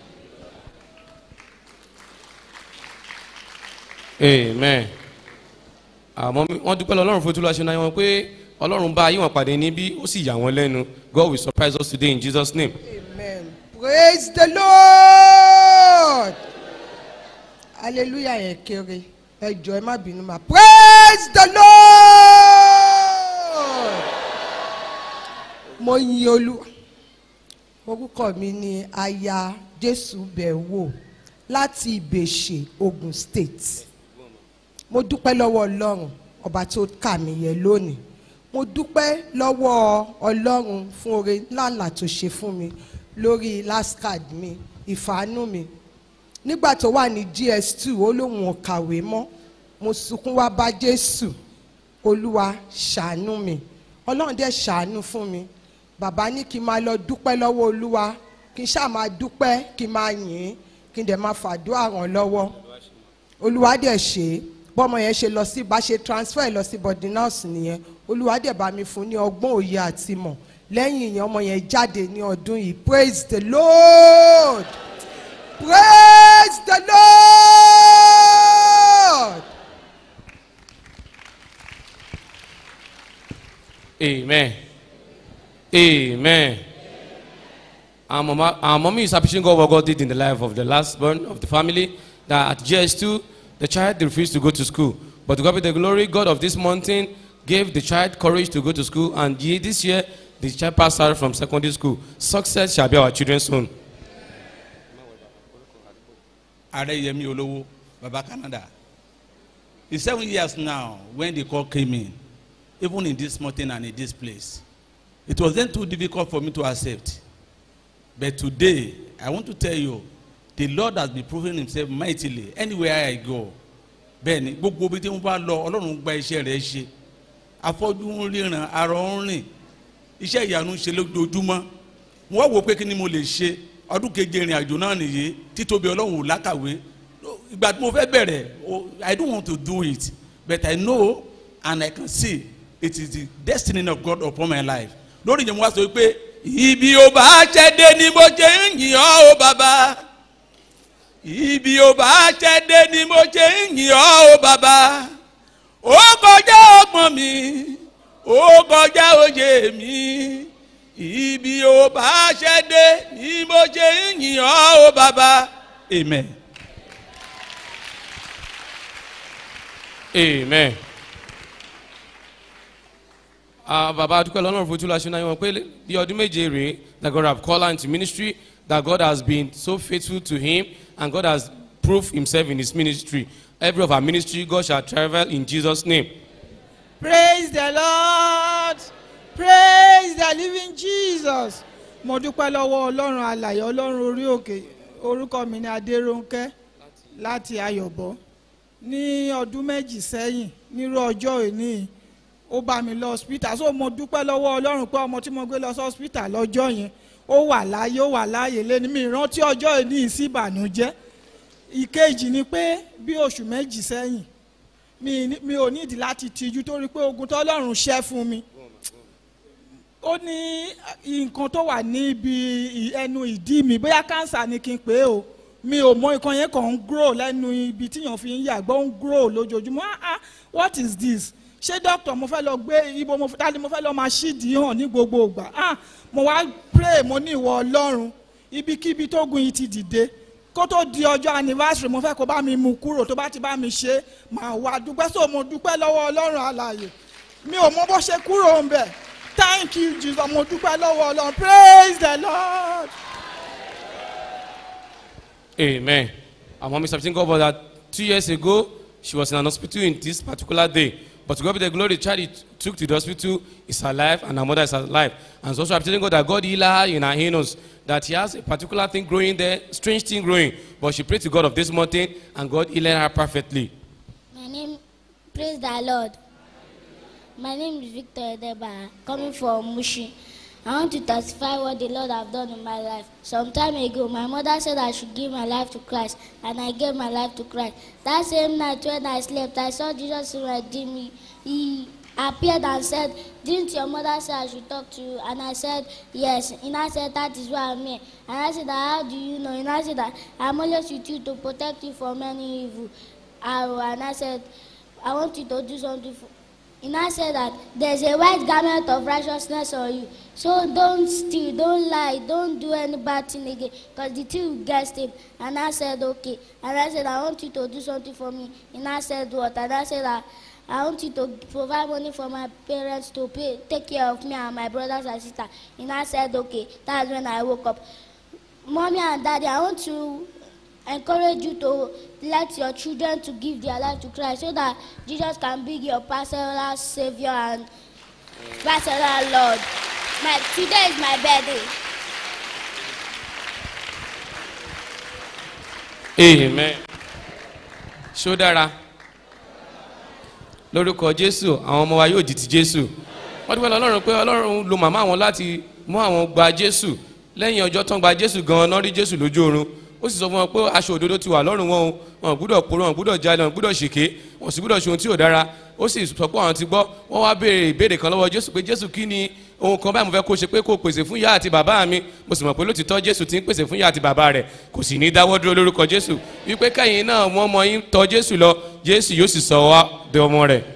Amen. Àmọ́ mi- wọ́n dúpẹ́ lọ ọlọ́run fún ìtura ṣe náà wọn pé ọlọ́run bá ayé wọn pàdé níbí ó sì yà wọ́n lẹ́nu. God will surprise us today in Jesus' name. Amen. Praise the Lord. Hallelujah yẹn kéré. Ẹ jọ ẹ má bínú ma. Praise the Lord. Mo yin olú. Orúkọ mi ni Aya Jésù Bẹ̀wò láti Ìbèṣè, Ogun State. Mo dúpẹ́ lọ́wọ́ Ọlọ́run ọba tó kà mí yẹ lónìí. Mo dúpẹ́ lọ́wọ́ Ọlọ́run fún oore ńláńlá tó ṣe fún mi lórí last card mi ìfàánú mi nígbà tó wà ní gs2 ó lóun ò kàwé mọ́ mo sunkún wá bá jésù olúwa ṣàánú mi ọlọ́run dẹ̀ ṣàánú fún mi bàbá ní kí n máa lọ dúpẹ́ lọ́wọ́ olúwa kí n ṣáà máa dúpẹ́ kí n máa yìn ín kí n dẹ̀ máa fàdúrà ràn lọ́wọ́ olúwa dẹ̀ ṣe é bọ́mọ yẹn ṣe lọ sí bá ṣe transfer lọ sí body nurse nìyẹn olúwa dẹ̀ bá mi fún ní ọgbọ́n òye àti mọ̀ lẹ́yìn ìyẹn ọmọ yẹn jáde ní ọdún yìí praise the lord praise the lord. Amen. Amen. Our, mama, our mommy is appreciating God what God did in the life of the last born of the family. That at GS2, the child refused to go to school. But to God be the glory, God of this mountain gave the child courage to go to school. And ye- this year, the child passed out from secondary school. Success shall be our children's own. Adeyemi Olowo, Baba Canada. It's seven years now when the call came in, even in this mountain and in this place. It was then too difficult for me to accept. But today, I want to tell you, the Lord has been proving himself mightily anywhere I go. Bẹ́ẹ̀ni, gbogbo ibi tí mo bá lọ, Ọlọ́run gba iṣẹ́ rẹ̀ ṣe. Afọ́jú ń ríran, arọ ń rìn. Iṣẹ́ ìyanu ń ṣe lójoojúmọ́. Mo wá wò pé kí ni mo lè ṣe? Ọdún keje ìrìn àjò náà nìyí. Títóbi Ọlọ́run ò lákàwé. Ìgbà tí mo fẹ́ bẹ̀rẹ̀, o- I don't want to do it. But I know and I can see it is the destiny of God upon my life. Lórí ìyẹn mo wá sọ pé ibi ò bá ṣẹ́ dé ni mo jẹ́ ń yìn ọ́ o bàbá ibi ò bá ṣẹ́ dé ni mo ṣe ń yìn ọ́ o bàbá ó kọjá ọgbọ́n mi ó kọjá òye mi ibi ò bá ṣẹ́ dé ni mo ṣe ń yìn ọ́ o bàbá amen. Amen. Ah, Bàbá Adúpẹ́ lọ́nà fún Túlá Ṣúná wọn pé bí ọdún méje rèé that God have called her into ministry that God has been so faithful to him and God has proved himself in his ministry. Every of our ministry, God shall travel in Jesus' name. praise the lord praise the living jesus mo dúpẹ́ lọ́wọ́ ọlọ́run alàyè ọlọ́run orí òkè orúkọ mi ni adérónkẹ́ láti ayọ̀bọ ní ọdún méjì sẹ́yìn nírú ọjọ́ òní ó bá mi lọ hospital so mo dúpẹ́ lọ́wọ́ ọlọ́run pé ọmọ tí mo gbé lọ sí hospital lọ́jọ́ yẹn ó wà láàyè ó wà láàyè lẹ́ni mi ìrántí ọjọ́ òní sí ìbànújẹ́ ìkejì ni pé bí oṣù méjì sẹ́yìn mi ní- mi ò nídìí láti tijú torí pé ogun tọ́lọ́run ṣẹ́ fún mi ó ní nǹkan tó wà ní ibi ì- ẹnu ìdí mi bóyá kánsà ni kí n pè é o mi ò mọ nǹkan yẹn kàn ń grow lẹ́nu ibi tíyàn fi ń yàgbọ́ ń grow lójoojúmọ́ ah ah what is this ṣé doctor mo fẹ́ lọ gbé ibo mo dání mo fẹ́ lọ máa ṣídìí hàn ní gbogbo ìgbà ah mo wá pray mo ní ìwọ ọlọ́run ibikíbi tó gun yìí ti dìde kó tó di ọjọ́ anniversary mo fẹ́ kó bá mi mú kúrò tó bá ti bá mi ṣe màá wá dúpẹ́ so mo dúpẹ́ lọ́wọ́ ọlọ́run alààyè mi ò mọ bó ṣe kúrò ń bẹ̀ thank you jesus mo dúpẹ́ lọ́wọ́ ọlọ́run praise the lord. Amen. Our mommy something God about that two years ago, she was in an hospital in this particular day. But to God be the glory, the child he took to the hospital is alive and her mother is alive. And so also I'm telling God that God healed her in her anus, that he has a particular thing growing there, strange thing growing. But she prayed to God of this mountain and God healed her perfectly. My name, praise the Lord. My name is Victor Edeba, coming from Mushi. I want to testify what the Lord have done in my life. Some time ago, my mother said I should give my life to Christ, and I gave my life to Christ. That same night when I slept, I saw Jesus in my dream. He, he appeared and said, Didn't your mother say I should talk to you? And I said, Yes. And I said, That is why I'm here. And I said, How do you know? And I said, that I'm always with you to protect you from any evil. arrow. And I said, I want you to do something for. And I said that there's a white garment of righteousness on you. So don't steal, don't lie, don't do any bad thing again. Because the thief will get him. And I said, okay. And I said, I want you to do something for me. And I said, what? And I said, that I want you to provide money for my parents to pay, take care of me and my brothers and sisters. And I said, okay. That's when I woke up. Mommy and daddy, I want to encourage you to let your children to give their life to Christ so that Jesus can be your personal savior and personal Lord. My, today is my birthday. Amen. Ṣó dára? Lórúkọ Jésù, àwọn ọmọ wa yóò di ti Jésù. Wọ́n dúpẹ́ lọ́lọ́run pé Ọlọ́run lo màmá àwọn láti mú àwọn gba Jésù. Lẹ́yìn ọjọ́ tán gba Jésù gan-an náà rí Jésù lójú oorun. Ó sì sọ fún wọn pé aṣọ òdodo ti wà lọ́rùn wọn o. Wọn ò gbúdọ̀ poró, wọn ò gbúdọ̀ jalè, wọn ò gbúdọ̀ ṣèké. Wọn ò sì gbúdọ̀ ṣe ohun tí ò dára. Ó sì sọ pé àwọn ti gbọ́. Wọ́n wá béèrè ìbéèrè kan lọ́wọ́ Jésù pé Jésù kí ni ohun kan báyìí mo fẹ́ kó ṣe pé kó pèsè fún ìyá àti bàbá mi mo sì mọ̀ pé lótìtọ́ jésù ti ń pèsè fún ìyá àti bàbá rẹ̀ kò sì ní dáwọ́ dúró lórúkọ jésù wípé kẹ́yìn náà wọ́n mọ yín tọ́ jésù lọ jésù yóò sì sọ wá de ọmọ rẹ̀.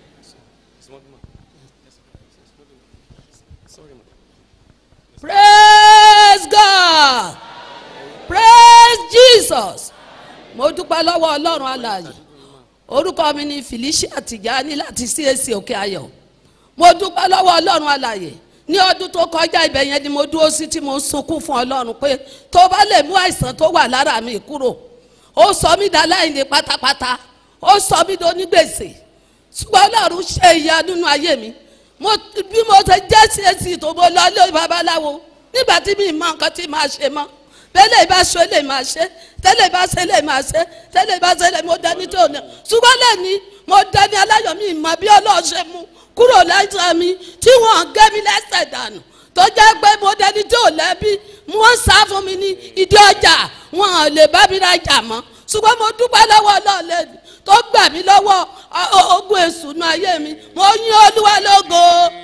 praise god praise jesus mo dúpẹ́ lọ́wọ́ ọlọ́run alààyè orúkọ mi ni felicia tìjání láti cac òkè ayọ̀ mo dúpẹ́ lọ́wọ́ ọlọ́run alààyè ní ọdún tó kọjá ibẹ̀ yẹn ni mo dúró sí tí mo ń sunkún fún ọlọ́run pé tó bá lè mú àìsàn tó wà lára mi kúrò ó sọ mí dá láìní pátápátá ó sọ mí do ní gbèsè ṣùgbọ́n ọlọ́run ṣe ìyá nínú ayé mi mo bí mo ṣe jẹ́ cac tó mo lọ ilé babaláwo nígbà tí mi mọ nǹkan tí màá ṣe mọ́ bẹ́lẹ̀ bá ṣe lè máa ṣe tẹ́lẹ̀ bá ṣe lè máa ṣe tẹ́lẹ̀ bá ṣe lè mo dání tó ní ṣùgbọ́n lẹ́ni mo dání aláyọ̀ mi mọ bí ọlọ́run ṣe mú kúrò lẹ́sẹ̀ mi tí wọ́n gé mi lẹ́sẹ̀ dànù tó jẹ́ pé mo dání tó lẹ́bí wọ́n sá fún mi ní ìdí ọjà wọn ò lè bá mi rajà mọ́ ṣùgbọ́n mo dúpẹ́ lọ́wọ́ ọlọ́run lẹ́nu tó gbà mí lọ́wọ́ ogun èṣù nù ayé mi mo yín olúwa lógo.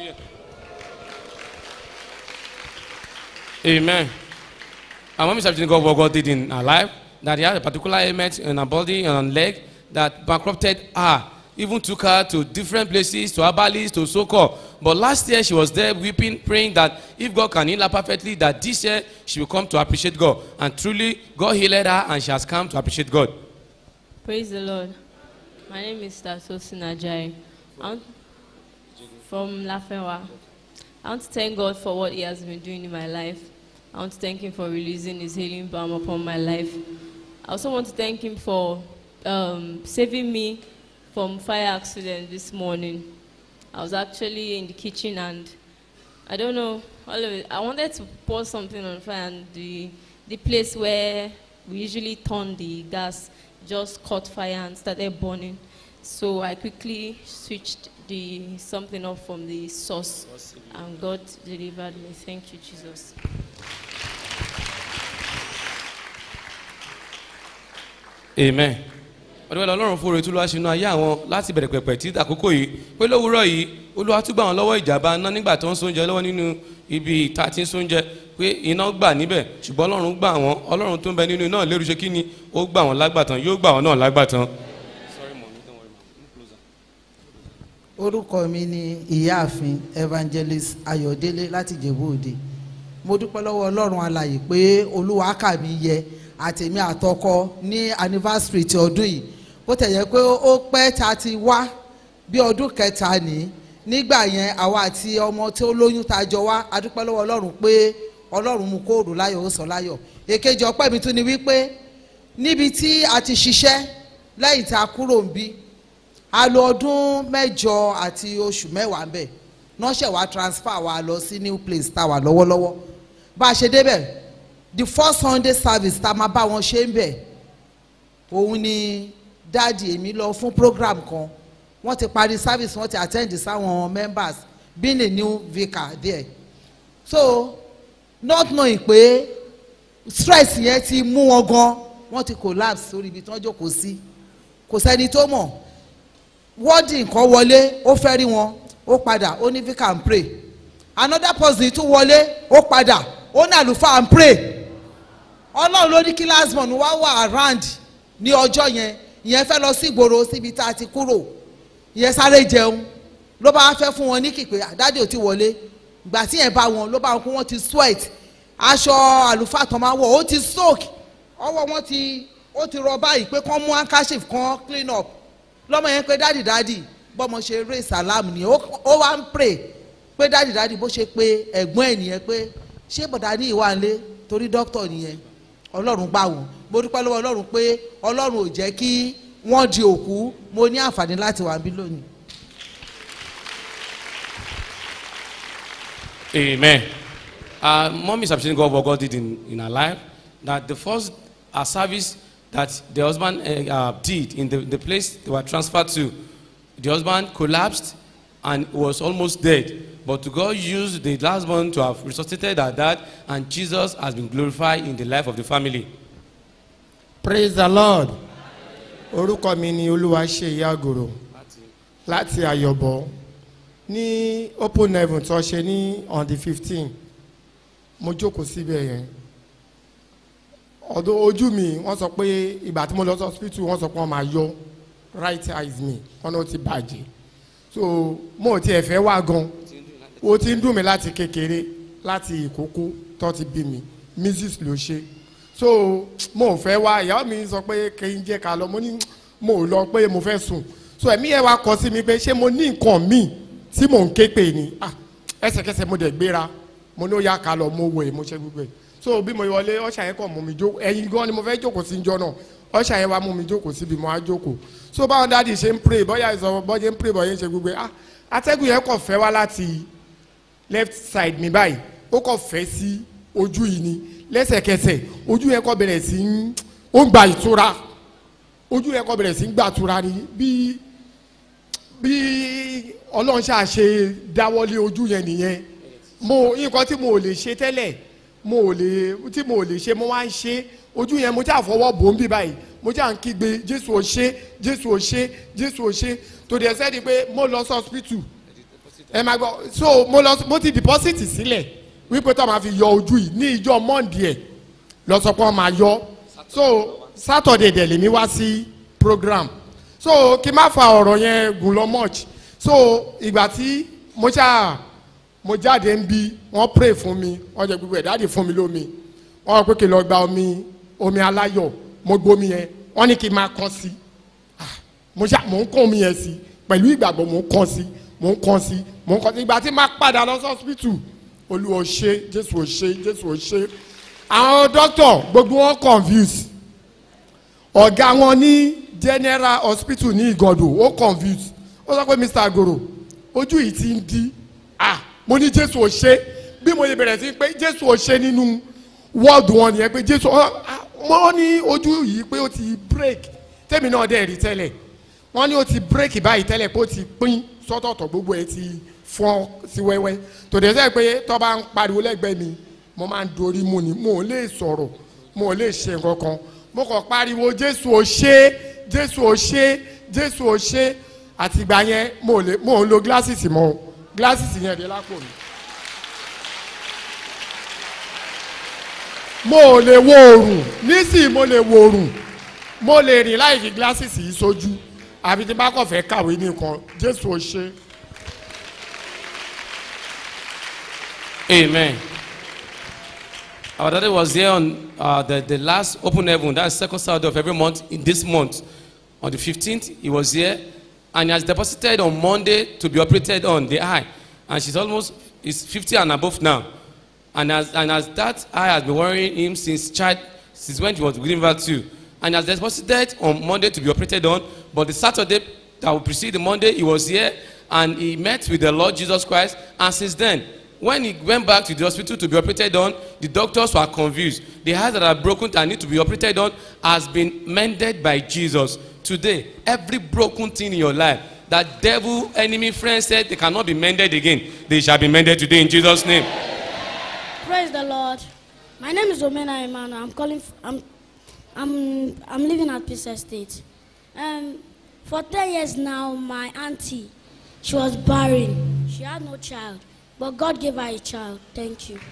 amen. Our mom is something God what God did in her life that he had a particular ailment in her body and her leg that bankrupted her. Even took her to different places, to Abalis, to Soko. But last year she was there weeping, praying that if God can heal her perfectly, that this year she will come to appreciate God. And truly, God healed her and she has come to appreciate God. Praise the Lord. My name is Tasosin Ajayi. I'm from Lafewa. I want to thank God for what He has been doing in my life. I want to thank Him for releasing His healing balm upon my life. I also want to thank Him for um, saving me from fire accident this morning. I was actually in the kitchen and I don't know all of it. I wanted to pour something on fire and the the place where we usually turn the gas just caught fire and started burning. So I quickly switched the something off from the source and God delivered me. Thank you, Jesus. amen ọdún wẹ́lẹ̀ ọlọ́run fún oore tó lọ́wọ́ sínú ayé àwọn láti bẹ̀rẹ̀ pẹ̀pẹ̀ tí àkókò yìí pé lówùúrọ̀ yìí olúwa tún gbà wọn lọ́wọ́ ìjàmbá iná nígbà tó ń sóúnjẹ lọ́wọ́ nínú ibi ìta tí ń sóúnjẹ pé iná gbà níbẹ̀ ṣùgbọ́n ọlọ́run gbà wọ́n ọlọ́run tó ń bẹ nínú iná lérú ṣe kí ni ó gbà wọ́n lágbàtàn yóò gbà wọ́n náà lágbàtàn. orúkọ mi ni ìyáàfin evangelist ayọ̀délé láti jẹ̀bú òde mo dúpẹ́ lọ́wọ́ ọlọ́run alàyè pé olúwa kà mí yẹ àtèmi àtọkọ ní anniversary ti ọdún yìí bó tẹ̀ yẹ pé ó pẹ́ tá a ti wá bí ọdún kẹta ní nígbà yẹn àwa àti ọmọ tí ó lóyún tá a jọ wá a dúpẹ́ lọ́wọ́ ọlọ́run pé ọlọ́run mú kóòdù láyọ̀ ó sọ láyọ̀ èkejì ọpẹ́ mi tún ni wípé níbi tí a ti ṣiṣẹ́ lẹ́yìn tá a kúrò ń bí a lo ọdún mẹ́jọ àti oṣù mẹ́wàá ń bẹ̀ nọ́ọ̀ṣẹ̀ wa transfer wa lọ sí new place tá a wà lọ́wọ́lọ́wọ́ bá a ṣe débẹ̀ the first sunday service tá a máa bá wọn ṣe ń bẹ̀ òun ni dáàdi èmi lọ fún program kan wọ́n ti parí service wọ́n ti attend sáwọn members being a new vicar there so not knowing pé stress yẹn ti mú wọn gan wọ́n ti collapse sórí ibi tí wọ́n jókòó sí kò sẹ́ni tó mọ̀ wọ́ọ̀dì nǹkan wọlé ó fẹ́ rí wọn ó padà ó ní vicar and pray another person tún wọlé ó padà ó ní àlùfáà and pray ọlọ́run ló ní kí lasmon wá wà around ní ọjọ́ yẹn ìyẹn fẹ́ lọ sí ìgboro síbi tá a ti kúrò ìyẹn sáré jẹun ló bá fẹ́ fún wọn ní kìpé àdáde ò ti wọlé ìgbà tí yẹn bá wọn ló bá wọn kó wọn ti sweat aṣọ àlùfáà tó máa wọ̀ ó ti soak ọwọ́ wọn ti ó ti rọ báyìí pé kán mú handkerchief kan clean up lọ́mọ yẹn pé dáàdì dáàdì bọ́mọ ṣe ré salam ni ó wá ń pray pé dáàdì dáàdì bó ṣe pé ẹ̀gbọ́n ẹ̀ nìyẹn pé ṣé bọ̀dá ní ìwà ńlẹ̀ torí dókítà nìyẹn ọlọ́run gbà wọ́n mo dúpẹ́ lọ́wọ́ ọlọ́run pé ọlọ́run ò jẹ́ kí wọ́n di òkú mo ní àǹfààní láti wà bí lónìí. Amen. Uh, mom is appreciating God what God did in, in her life. That the first uh, service that the husband uh, uh, did in the, the place they were transferred to, the husband collapsed and was almost dead. But to God used the last one to have resuscitated her dad, and Jesus has been glorified in the life of the family. praise the lord orúkọ mi ni olúwaṣeyí àgòrò láti àyọ̀bọ̀ ní open heaven tó ṣe ní on the fifteen mo jókòó síbẹ̀ yẹn ọdún ojú mi wọ́n sọ pé ìgbà tí mo lọ sí hospital wọ́n sọ pé wọ́n máa yọ right eyes mi wọ́n náà ti bàjẹ́ so mo ò tiẹ̀ fẹ́ wá gan o ti ń dùn mí láti kékeré láti ìkókó tó ti bí mi mrs ló ṣe so mo ò fẹ́ wá ìyàwó mi sọ pé kí n jẹ́ ká lọ mo ní mo ò lọ pé mo fẹ́ sùn so ẹ̀mí ẹ̀ wá kọ sí mi pé ṣé mo ní nǹkan míì tí mò ń ké pè ní ah ẹsẹ̀kẹsẹ̀ mo dẹ̀ gbéra mo ní ó yá ká lọ mo wẹ̀ mo ṣe gbogbo ẹ̀ so bí mo wọlé ọ̀ṣà yẹn kàn mú mi jókòó ẹ̀yin gan ni mo fẹ́ jókòó sí njọ́ náà ọ̀ṣà yẹn wá mú mi jókòó síbi mo á jókòó so báwọn dáàdi ṣe ń pray bọ́yá ìsọ̀rọ̀ bọ́jẹ́ ń pray bọ́yẹ́ ń ṣe gbogbo ẹ̀ ah atẹ́gùn yẹn kàn fẹ́ wá láti left side mi báyìí ó kàn fẹ́ sí ojú yìí ni lẹ́sẹ̀kẹsẹ̀ ojú yẹn kọ́ bẹ̀rẹ̀ sí ń ó ń gba ìtura ojú yẹn kọ́ bẹ̀rẹ̀ sí ń gba ìtura ni bí bí ọlọ́run ṣáà ṣe dáwọ́lé ojú yẹn nìyẹn mo nǹkan tí mo ò lè ṣe tẹ́lẹ̀ mo ò lè tí mo ò lè ṣe mo wá ń ṣe ojú yẹn mo ṣáà fọwọ́ bò ń bí báyìí mo ṣáà ń kígbe jésù ò ṣe jésù ò ṣe jésù ò ṣe tó dẹ̀ sẹ́ni pé mo lọ sí hospital ẹ máa gbọ́ so mo lọ mo ti deposit sílẹ̀ wípé tó máa fi yọ ojú yìí ní ìjọ monday ẹ̀ lọ sọ pé wọ́n máa yọ so saturday dẹ̀ lèmi wá sí program so kí n má fa ọ̀rọ̀ yẹn gùn lọ much so ìgbà tí mo ṣáà mo jáde ń bí wọ́n pray fún mi wọ́n jẹ gbogbo ẹ̀ dáàdì fún mi lómi wọ́n pé kí n lọ gba omi omi aláyọ̀ mo gbómi yẹn wọ́n ní kí n máa kàn sí mo ṣá mò ń kàn omi yẹn sí pẹ̀lú ìgbàgbọ́ mò ń kàn sí mò ń kàn sí mò ń kàn sí ìgbà tí máa padà lọ sí hospital olúwa ṣe jésù ò ṣe jésù ò ṣe àwọn dókítà gbogbo wọn confuse ọ̀gá wọn ní general hospital ní ìgọ̀dọ̀ ó confuse ó sọ pé mr agoro ojú yìí ti ń di ah mo ní jésù ò ṣe bí mo yẹ bẹ̀rẹ̀ sí pé jésù ò ṣe nínú wọ́ọ̀dù wọn nìyẹn pé jésù wọ́n ní ojú yìí pé ó ti break tèmi náà dẹ̀ rí tẹ́lẹ̀ wọ́n ní ó ti break báyìí tẹ́lẹ̀ pé ó ti pín sọ́tọ̀ọ̀tọ̀ gbogbo ẹ̀ ti fọ́n sí wẹ́wẹ́ tòde sẹ́ pé tó bá ń pariwo lẹ́gbẹ̀ẹ́ mi mo máa ń dorí mu ni mo ò lè sọ̀rọ̀ mo ò lè ṣe nǹkan kan mo kàn pariwo jésù ò ṣe jésù ò ṣe jésù ò ṣe àtìgbà yẹn mo ò lè mo ò lo glasses mọ́ glasses yẹn dé lápò mi. mo ò lè wo oòrùn nísìnyí mo lè wo oòrùn mo lè rìn láì fi glasses yìí sójú àbí tí n bá kàn fẹ́ kàwé nìkan jésù ò ṣe. Amen. Our daddy was here on uh, the, the last open heaven, that's second Saturday of every month, in this month. On the 15th, he was here, and he has deposited on Monday to be operated on the eye. And she's almost, is 50 and above now. And as, and as that eye has been worrying him since child, since when he was giving birth to. And he has deposited on Monday to be operated on, but the Saturday that will precede the Monday, he was here, and he met with the Lord Jesus Christ, and since then, when he went back to the hospital to be operated on, the doctors were confused. The eyes that are broken and need to be operated on has been mended by Jesus. Today, every broken thing in your life, that devil, enemy, friend said they cannot be mended again, they shall be mended today in Jesus' name. Praise the Lord. My name is Omena Emmanuel. I'm calling. f- I'm, I'm, I'm living at Peace Estate. Um, for ten years now, my auntie, she was barren. She had no child, but God gave her a child. Thank you.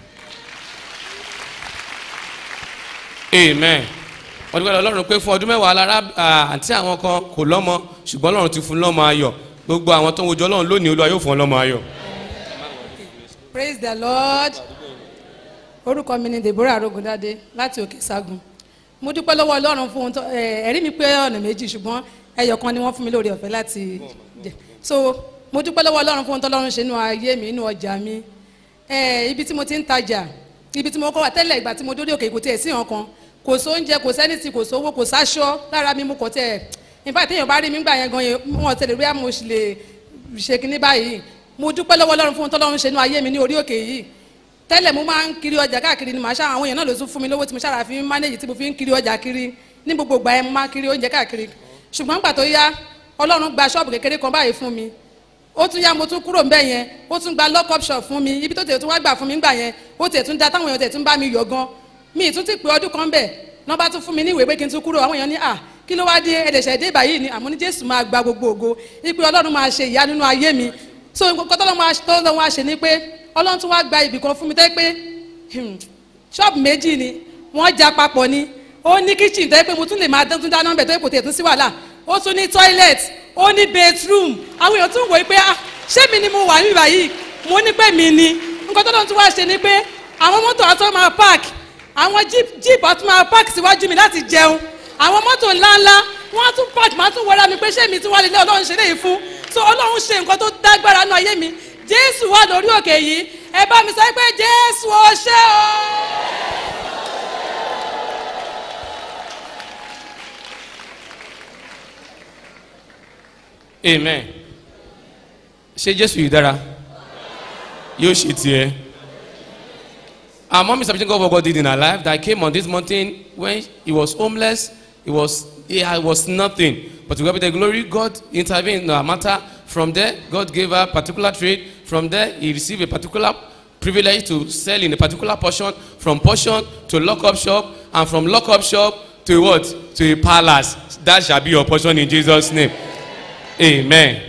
amen wọ́n dúpẹ́ lọ́rùn pé fún ọdún mẹ́wàá lára àǹtí àwọn kan kò lọ́mọ ṣùgbọ́n ọlọ́run ti fún lọ́mọ ayọ̀ gbogbo àwọn tó ń wojú ọlọ́run lónìí olúwa yóò fún ọ lọ́mọ ayọ̀. praise the lord orúkọ mi ni deborah arogundade láti òkè sagun mo dúpẹ́ lọ́wọ́ ọlọ́run fún ohun tó ẹ̀, ẹ̀rí mi pé ọ̀nà méjì ṣùgbọ́n ẹyọ kan ni wọ́n fún mi lórí ọ̀fẹ́ láti jẹ so mo dúpẹ́ lọ́wọ́ ọlọ́run fún ohun tó ọlọ́run ṣe nínú ayé mi nínú ọjà mi ẹ̀, ibi tí mo ti ń tajà ibi tí mo kọ́ wà tẹ́lẹ̀ ìgbà tí mo dórí òkè kò tiẹ̀ sí nǹkan kò sóúnjẹ kò sẹ́nìtì kò sówó kò sáṣọ lára mi mo kọ̀ tẹ̀ nípa téèyàn bá rí mi gbà yẹn gan yẹn wọn tẹ̀lé rí àmọ́ òṣì lè ṣe kinní báyìí mo dúpẹ́ lọ́wọ́ ọlọ́run fún ohun tó ọlọ́run ṣe nínú ayé mi ní orí òkè yìí tẹ́lẹ̀ mo máa ń kiri ọjà káàkiri ni màá ṣá àwọn èèyàn náà ló tún fún mi lówó tí mo ṣára fi ń mánéjì tí mo fi ń kiri ọjà kiri ní gbogbo ìgbà yẹn mo máa ń kiri oúnjẹ káàkiri ṣùgbọ́n gbà tó yá ọlọ́run gba ṣọ́ọ̀bù kékeré kan báyìí fún mi ó tún yá mo tún kúrò ńbẹ̀ yẹn ó tún gba lock up shop fún mi ibi tó tẹ̀ tún wá gbà fún mi ńgbà yẹn ó tẹ̀ tún da táwọn èèyàn tẹ̀ tún bá mi yọ̀ gan mi ì tún ti pé ọdún kan bẹ̀ náà bá tún fún mi ní ìwé pé kí n tún kúrò àwọn èèyàn ní à kí ló wá dé ẹ̀dẹ̀ṣẹ̀ dé báyìí ni àmọ́ ní jésù máa gba gbogbo ògo ipe ọlọ́run máa ṣe ìyá nínú ayé mi so nǹkan tọ́lọ́run wá ṣe ni pé ọlọ́run tún wá gba ibì kan fún mi tẹ́ pé hmm, ṣọ́ọ̀bù méjì ni wọ́n já papọ̀ ni ó ní kitchen tẹ́ pé mo tún lè máa dán tún dáná bẹ̀ tó yẹ kò tẹ̀ tún sí wàhálà ó tún ní toilet ó ní bedroom àwọn èèyàn tún wòó pé ah ṣé mi ni mo wà níbà yìí mo ní pé mi ni nǹkan tó lọ́n tún wá ṣe ni pé àwọn mọ́tò àtọ́ máa park àwọn jeep jeep àtún máa park síwájú mi láti jẹun àwọn mọ́tò ńláńlá wọ́n á tún park máa tún wọra mi pé ṣé mi tún wá lélẹ̀ ọlọ́run ṣe léyìí fún so ọlọ́run ṣe nǹkan tó dágbára nínú ayé mi jésù wà lórí òkè yìí ẹ bá mi sọ pé jésù ó ṣe o. amen ṣé jésù yìí dára yóò ṣe tiẹ̀. Our mom is appreciating God for what God did in her life. That came on this mountain when he was homeless. He was he had- was nothing. But to God be the glory, God intervened in her matter. From there, God gave her particular trade. From there, he received a particular privilege to sell in a particular portion. From portion to lock-up shop, and from lock-up shop to what? To a palace. That shall be your portion in Jesus' name. Amen.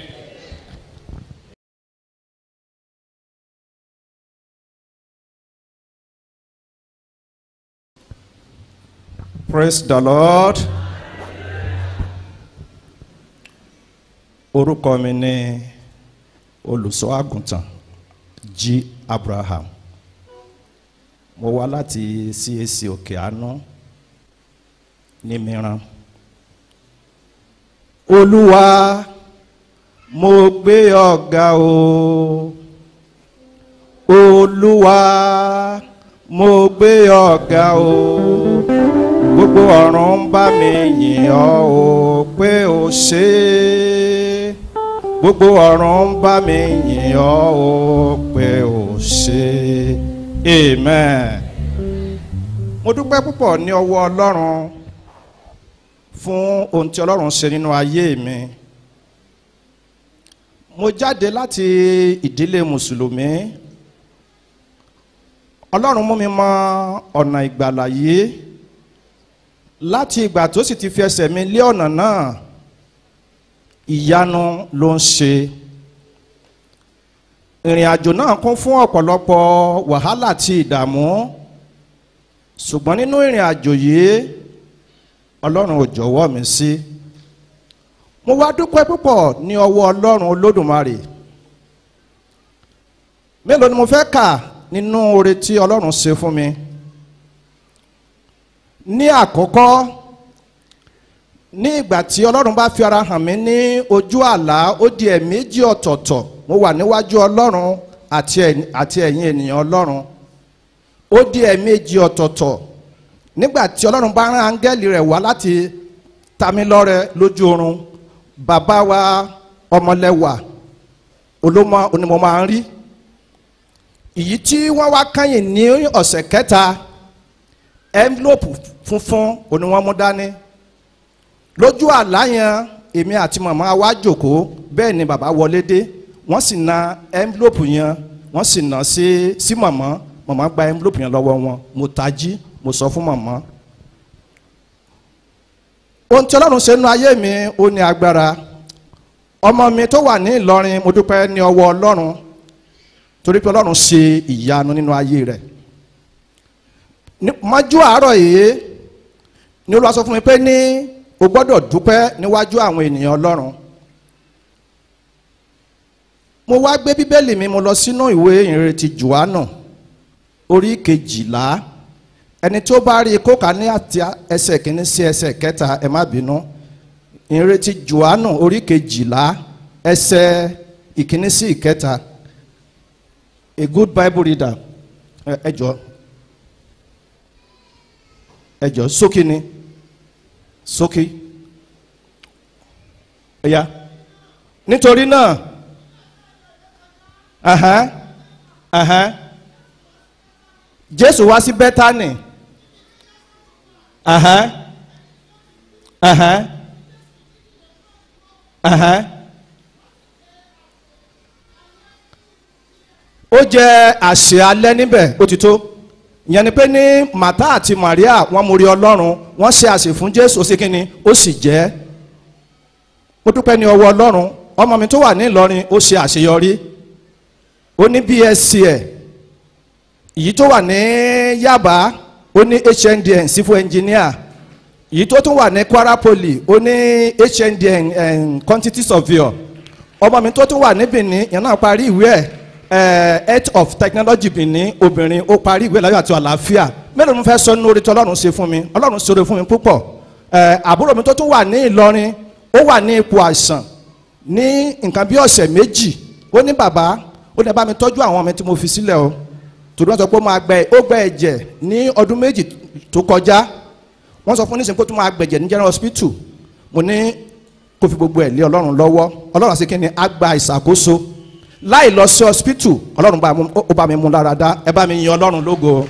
praise the lord orúkọ mi ni olùṣọ́ àgùntàn g abraham mo wá láti cac òkè àánú ní mìíràn olúwa mo gbé ọ̀gá o olúwa mo gbé ọ̀gá o gbogbo ọ̀run ń bá mi yìn ọ́ o pé o ṣe é gbogbo ọ̀run ń bá mi yìn ọ́ o pé o ṣe é amen. mo dúpẹ́ púpọ̀ ní ọwọ́ ọlọ́run fún ohun tí ọlọ́run ṣe nínú ayé mi mo jáde láti ìdílé mùsùlùmí ọlọ́run mú mi mọ ọ̀nà ìgbàlà yìí láti ìgbà tó sì ti fi ẹsẹ̀ mi lé ọ̀nà náà ìyanu ló ń ṣe ìrìn àjò náà kún fún ọ̀pọ̀lọpọ̀ wàhálà àti ìdààmú ṣùgbọ́n nínú ìrìn àjò yìí ọlọ́run ò jọ̀wọ́ mi sí mo wá dúpẹ́ púpọ̀ ní ọwọ́ ọlọ́run olódùmarè mélòó ni mo fẹ́ kà nínú oore tí ọlọ́run ṣe fún mi ní àkọ́kọ́ ní ìgbà tí ọlọ́run bá fi ara hàn mí ní ojú àlá ó di ẹ̀ẹ̀mejì ọ̀tọ̀ọ̀tọ̀ mo wà níwájú ọlọ́run àti ẹ̀- àti ẹ̀yin ènìyàn ọlọ́run ó di ẹ̀ẹ̀mejì ọ̀tọ̀ọ̀tọ̀ nígbà tí ọlọ́run bá rán áńgẹ́lì rẹ̀ wá láti ta mí lọ́rẹ lójú oorun bàbá wa ọmọlẹ́wà olómọ onímọ̀ máa ń rí èyí tí wọ́n wá kányìn ní ọ̀sẹ̀ kẹta envelope funfun òní wọ́n mú dání lójú àlá yẹn èmi àti màmá wa jókòó bẹ́ẹ̀ ni bàbá wọlé dé wọ́n sì na envelope yẹn wọ́n sì nà sí sí màmá màmá gba envelope yẹn lọ́wọ́ wọn mo tají mo sọ fún màmá ohun tí ọlọ́run ṣe nínú ayé mi ó ní agbára ọmọ mi tó wà ní ìlọrin mo dúpẹ́ ní ọwọ́ ọlọ́run torí pé ọlọ́run ṣe ìyanu nínú ayé rẹ̀ ní- mọ́jú àárọ̀ yìí ni olúwa sọ fún mi pé ní o gbọ́dọ̀ dúpẹ́ níwájú àwọn ènìyàn ọlọ́run mo wá gbé bíbélì mi mo lọ sínú ìwé ìrètí johannu orí kejìlá ẹni tó bá rí i kó kà ní àti ẹsẹ̀ kìíní sí ẹsẹ̀ kẹta ẹ má bínú ìrètí johannu orí kejìlá ẹsẹ̀ ìkíní sí ìkẹta a good bible reader ẹ ẹ jọ ẹ jọ sókè ni sókè ẹ̀yà nítorí náà ahán ahán jésù wá sí bẹ́tánì ahán ahán ahán ó jẹ àṣẹ alẹ́ níbẹ̀ ó ti tó ìyẹn ni pé ní màtá àti maria wọ́n mórí ọlọ́run wọ́n ṣe àṣẹ fún jésù ó sì kíni ó sì jẹ́ mo dúpẹ́ ní ọwọ́ ọlọ́run ọmọ mi tó wà ní ìlọrin ó ṣe àṣeyọrí ó ní bsc ẹ̀ èyí tó wà ní yaba ó ní hndn civil engineer èyí tó tún wà ní kwara poly ó ní hndn um, quantity surveyor ọmọ mi tó tún wà ní benin yẹn náà parí ìwé ẹ̀ eh, health of technology benin obìnrin ó parí ìwé láyọ̀ àti àlàáfíà mélòó ni mo fẹ́ sọ nínú orí tí ọlọ́run ṣe fún mi ọlọ́run ṣe oore fún mi púpọ̀ Eh, àbúrò mi tó tún wà ní ìlọrin ó wà ní ipò àìsàn ní nǹkan bí ọ̀sẹ̀ méjì ó ní bàbá ó ní ẹ bá mi tọ́jú àwọn ọmọ tí mo fi sílẹ̀ o torí wọ́n sọ pé ó máa gbẹ ó gbẹ ẹ̀jẹ̀ ní ọdún méjì tó kọjá wọ́n sọ fún nísìnyí pé ó tún máa gbẹ̀jẹ̀ ní general hospital mo ní kó fi gbogbo ẹ̀ lé ọlọ́run lọ́wọ́ ọlọ́run àti kíni á gba ìṣàkóso láì lọ sí hospital ọlọ́run bá mú- ó bá mi mú lára dá ẹ bá mi yin ọlọ́run lógo.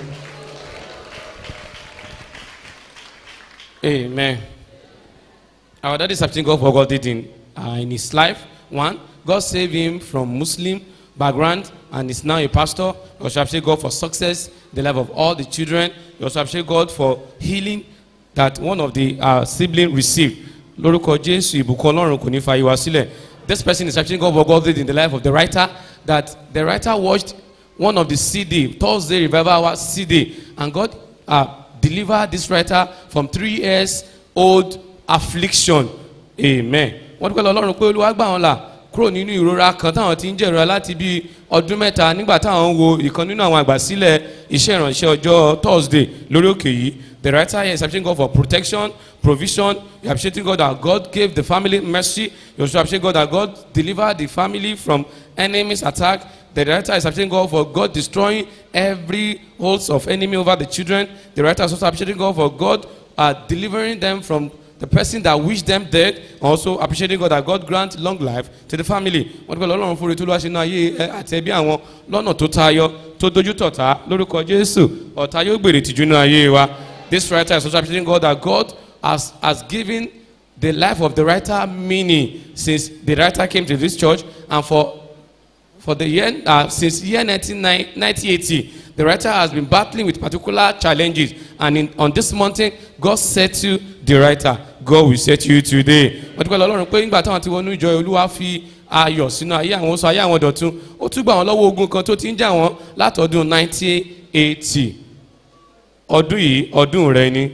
Amen. Our daddy is something God for God did in, uh, in his life. One, God saved him from Muslim background and is now a pastor. We also appreciate God for success, the life of all the children. We also appreciate God for healing that one of the uh, siblings received. Lórúkọ Jésù ìbùkún Ọlọ́run kò ní fa ìwà sílẹ̀. This person is appreciating God for God did in the life of the writer that the writer watched one of the CD, Thursday Revival Hour CD, and God uh, delivered this writer from three years old affliction. Amen. Wọ́n dúpẹ́ lọ Ọlọ́run pé Olúwa gbà wọ́n là kúrò nínú ìrora kan táwọn ti ń jẹ̀rora láti bí ọdún mẹ́ta nígbà táwọn ń wo ìkan nínú àwọn àgbàsílẹ̀ iṣẹ́ ìrànṣẹ́ ọjọ́ Thursday lórí òkè yìí. The writer here is appreciating God for protection, provision. You appreciating God that God gave the family mercy. You also appreciate God that God delivered the family from enemies' attack. The The writer is appreciating God for God destroying every holds of enemy over the children. The writer is also appreciating God for God uh, delivering them from the person that wished them dead. Also appreciating God that God grant long life to the family. Wọ́n dúpẹ́ lọ́lọ́run fún retú lọ́wọ́ sínú ayé ẹ àti ẹbí àwọn lọ́nà tó tayọ tó dojú tọ̀tá lórúkọ Jésù. Ọ̀tá yóò gbèrè tìjú nínú ayé wa. This writer is also appreciating God that God has, has given the life of the writer meaning since the writer came to this church and for for the year uh, since year 19, 1980 the writer has been battling with particular challenges and in, on this mountain god settle the writer god will set you today wọ́n ti pẹ́ lọ́lọ́run pé nígbà táwọn ti wọnú ìjọ olúwa fi ayọ̀ sínú ayé àwọn sọ ayé àwọn dọ̀tun ó tún gbà wọ́n lọ́wọ́ ogun kan tó ti ń jà wọ́n látọdún 1980 ọdún yìí ọdún rẹ ni.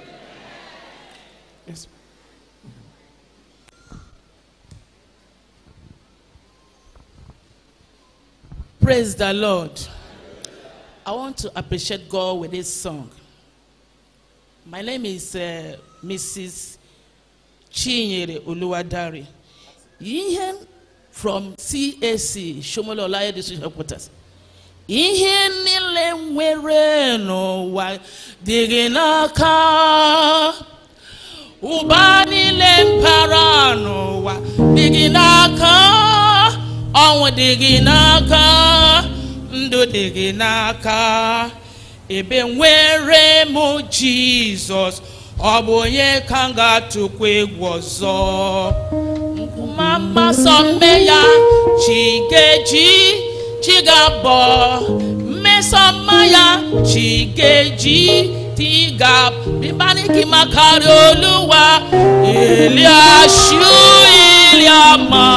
Praise the Lord. I want to appreciate God with this song. My name is uh, Mrs. Chinyere Uluwadari. Ihe from CAC, Shomolo Olaya District Headquarters. Ihe niile nwere n'ụwa dị gị n'aka. Ụba niile mpara n'ụwa dị gị n'aka. Ọnwụ dị gị n'aka. Ndụ dị gị n'aka. Ebe nwere m Jizọs. Ọ bụ onye ka m ga-atụkwa egwu ọzọ. Mama sọ mme ya chi ga-eji chi ga-abọ. Mmesọmma ya chi ga-eji ti ga bíbáníkì máa kárí olúwa ilé aṣú ilé àmọ́.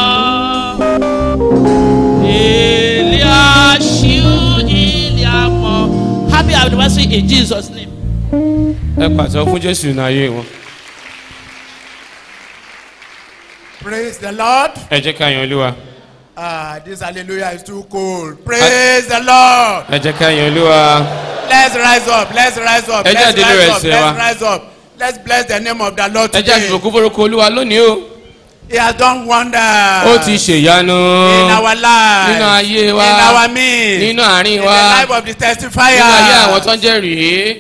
Ilé aṣú ilé àmọ́. Happy anniversary in Jesus name. ẹ pàtó fún jésù ní ayé wọn. Praise the Lord. ẹ jẹ́ ká yan olúwa. Ah, this hallelujah is too cold. Praise the Lord. ẹ jẹ́ ká yan olúwa. Let's rise up. Let's rise up. Ẹ jẹ́ Let's àdínú rise rẹ̀ up. ṣe wa. Let's rise up. Let's bless the name of the Lord ẹ jẹ́ today. àdìbò kún forúkọ olúwa lónìí o. He has done wonders. ó ti ṣèyanu. in our lives. nínú ayé wa. in our midst. nínú àárín in wa. the life of the testifier. nínú ayé àwọn tó ń jẹ́rìí.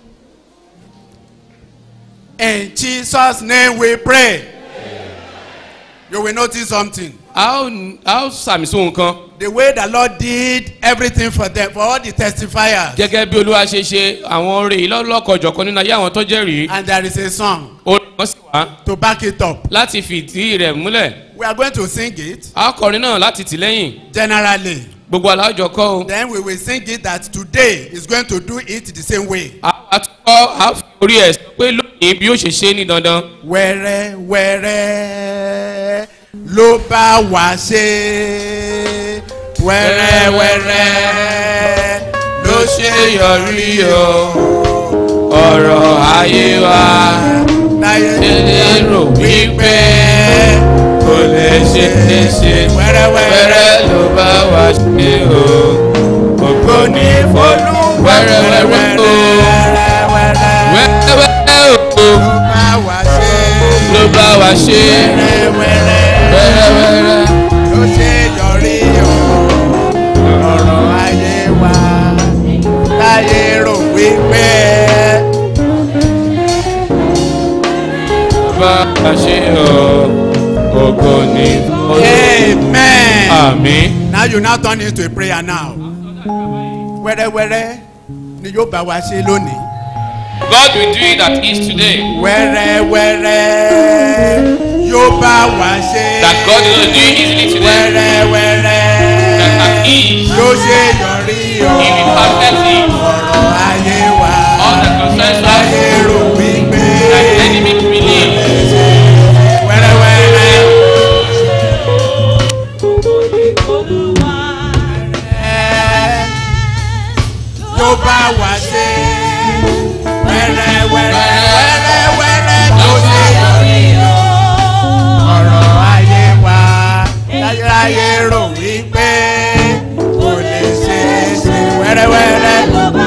In Jesus' name we pray. You will notice something. a ó a ó sàmì sóhun kan. The way the Lord did everything for them, for all the testifiers. gẹ́gẹ́ bí olúwa ṣe ṣe àwọn oore yìí lọ́lọ́kọ̀jọ̀kan nínú ayé àwọn tó jẹ́rìí. And there is a song orin kan sì wá. to back it up. láti fìdí rẹ̀ múlẹ̀. We are going to sing it a ó kọrin náà láti tì lẹ́yìn. generally. gbogbo alájọ kọ́ o. Then we will sing it that today is going to do it the same way. a a tún kọ́ a fi orí ẹ̀ sọ pé lónìí bí ó ṣe ṣe é ní dandan. Wẹ́rẹ́ wẹ́rẹ́ ló bá wá ṣe. Wẹ́rẹ́ wẹ́rẹ́ ló ṣe yọrí o. ọ̀rọ̀ ayé wa ṣe rò wípé kò lè ṣe é ṣe wẹ́rẹ́ ló bá wa ṣe o ògo ní fọlú wẹ́rẹ́wẹ́rẹ́ o wẹ́rẹ́wẹ́rẹ́ o ló bá wa ṣe wẹ́rẹ́wẹ́rẹ́ ló ṣe yọrí o. ọ̀rọ̀ ayé wa láyé rò wípé. ló bá wa ṣe o ògo ní fọlú. Amen. Àmín. Now you now turn into a prayer now. Wẹ́rẹ́wẹ́rẹ́ ni yóò bá wa ṣe lónìí. God will do it at ease today. Wẹ́rẹ́wẹ́rẹ́ yóò bá wa ṣe. That God will do it easily today. Wẹ́rẹ́wẹ́rẹ́ That at ease. yóò ṣe yọrí o. He will perfectly. Ọ̀rọ̀ ayé wa All the concerns of láyé rò wípé. that the enemy believe. Wẹ́rẹ́wẹ́rẹ́. yóò bá wa ṣe. Wẹ́rẹ́wẹ́rẹ́ wẹ́rẹ́wẹ́rẹ́ yóò ṣe yọrí o. Ọ̀rọ̀ ayé wa láyé rò wípé kò lè ṣe é ṣe wẹ́rẹ́wẹ́rẹ́.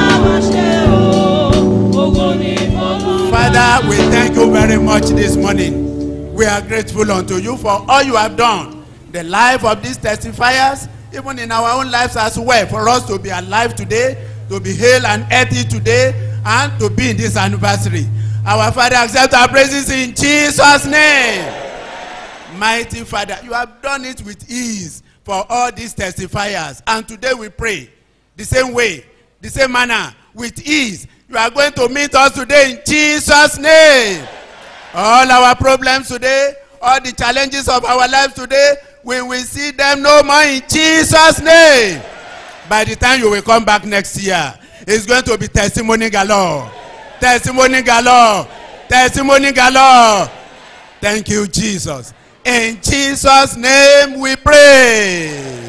Father, we thank you very much this morning. We are grateful unto you for all you have done. The life of these testifiers even in our own lives as well, for us to be alive today, to be hale and healthy today, and to be in this anniversary. Our Father, accept our praises in Jesus' name. Mighty Father, you have done it with ease for all these testifiers. And today we pray the same way, the same manner, with ease. You are going to meet us today in Jesus' name. All our problems today, all the challenges of our lives today, we will see them no more in Jesus' name. By the time you will come back next year, it's going to be testimony galore. Testimony galore. Testimony galore. Thank you, Jesus. In Jesus' name we pray.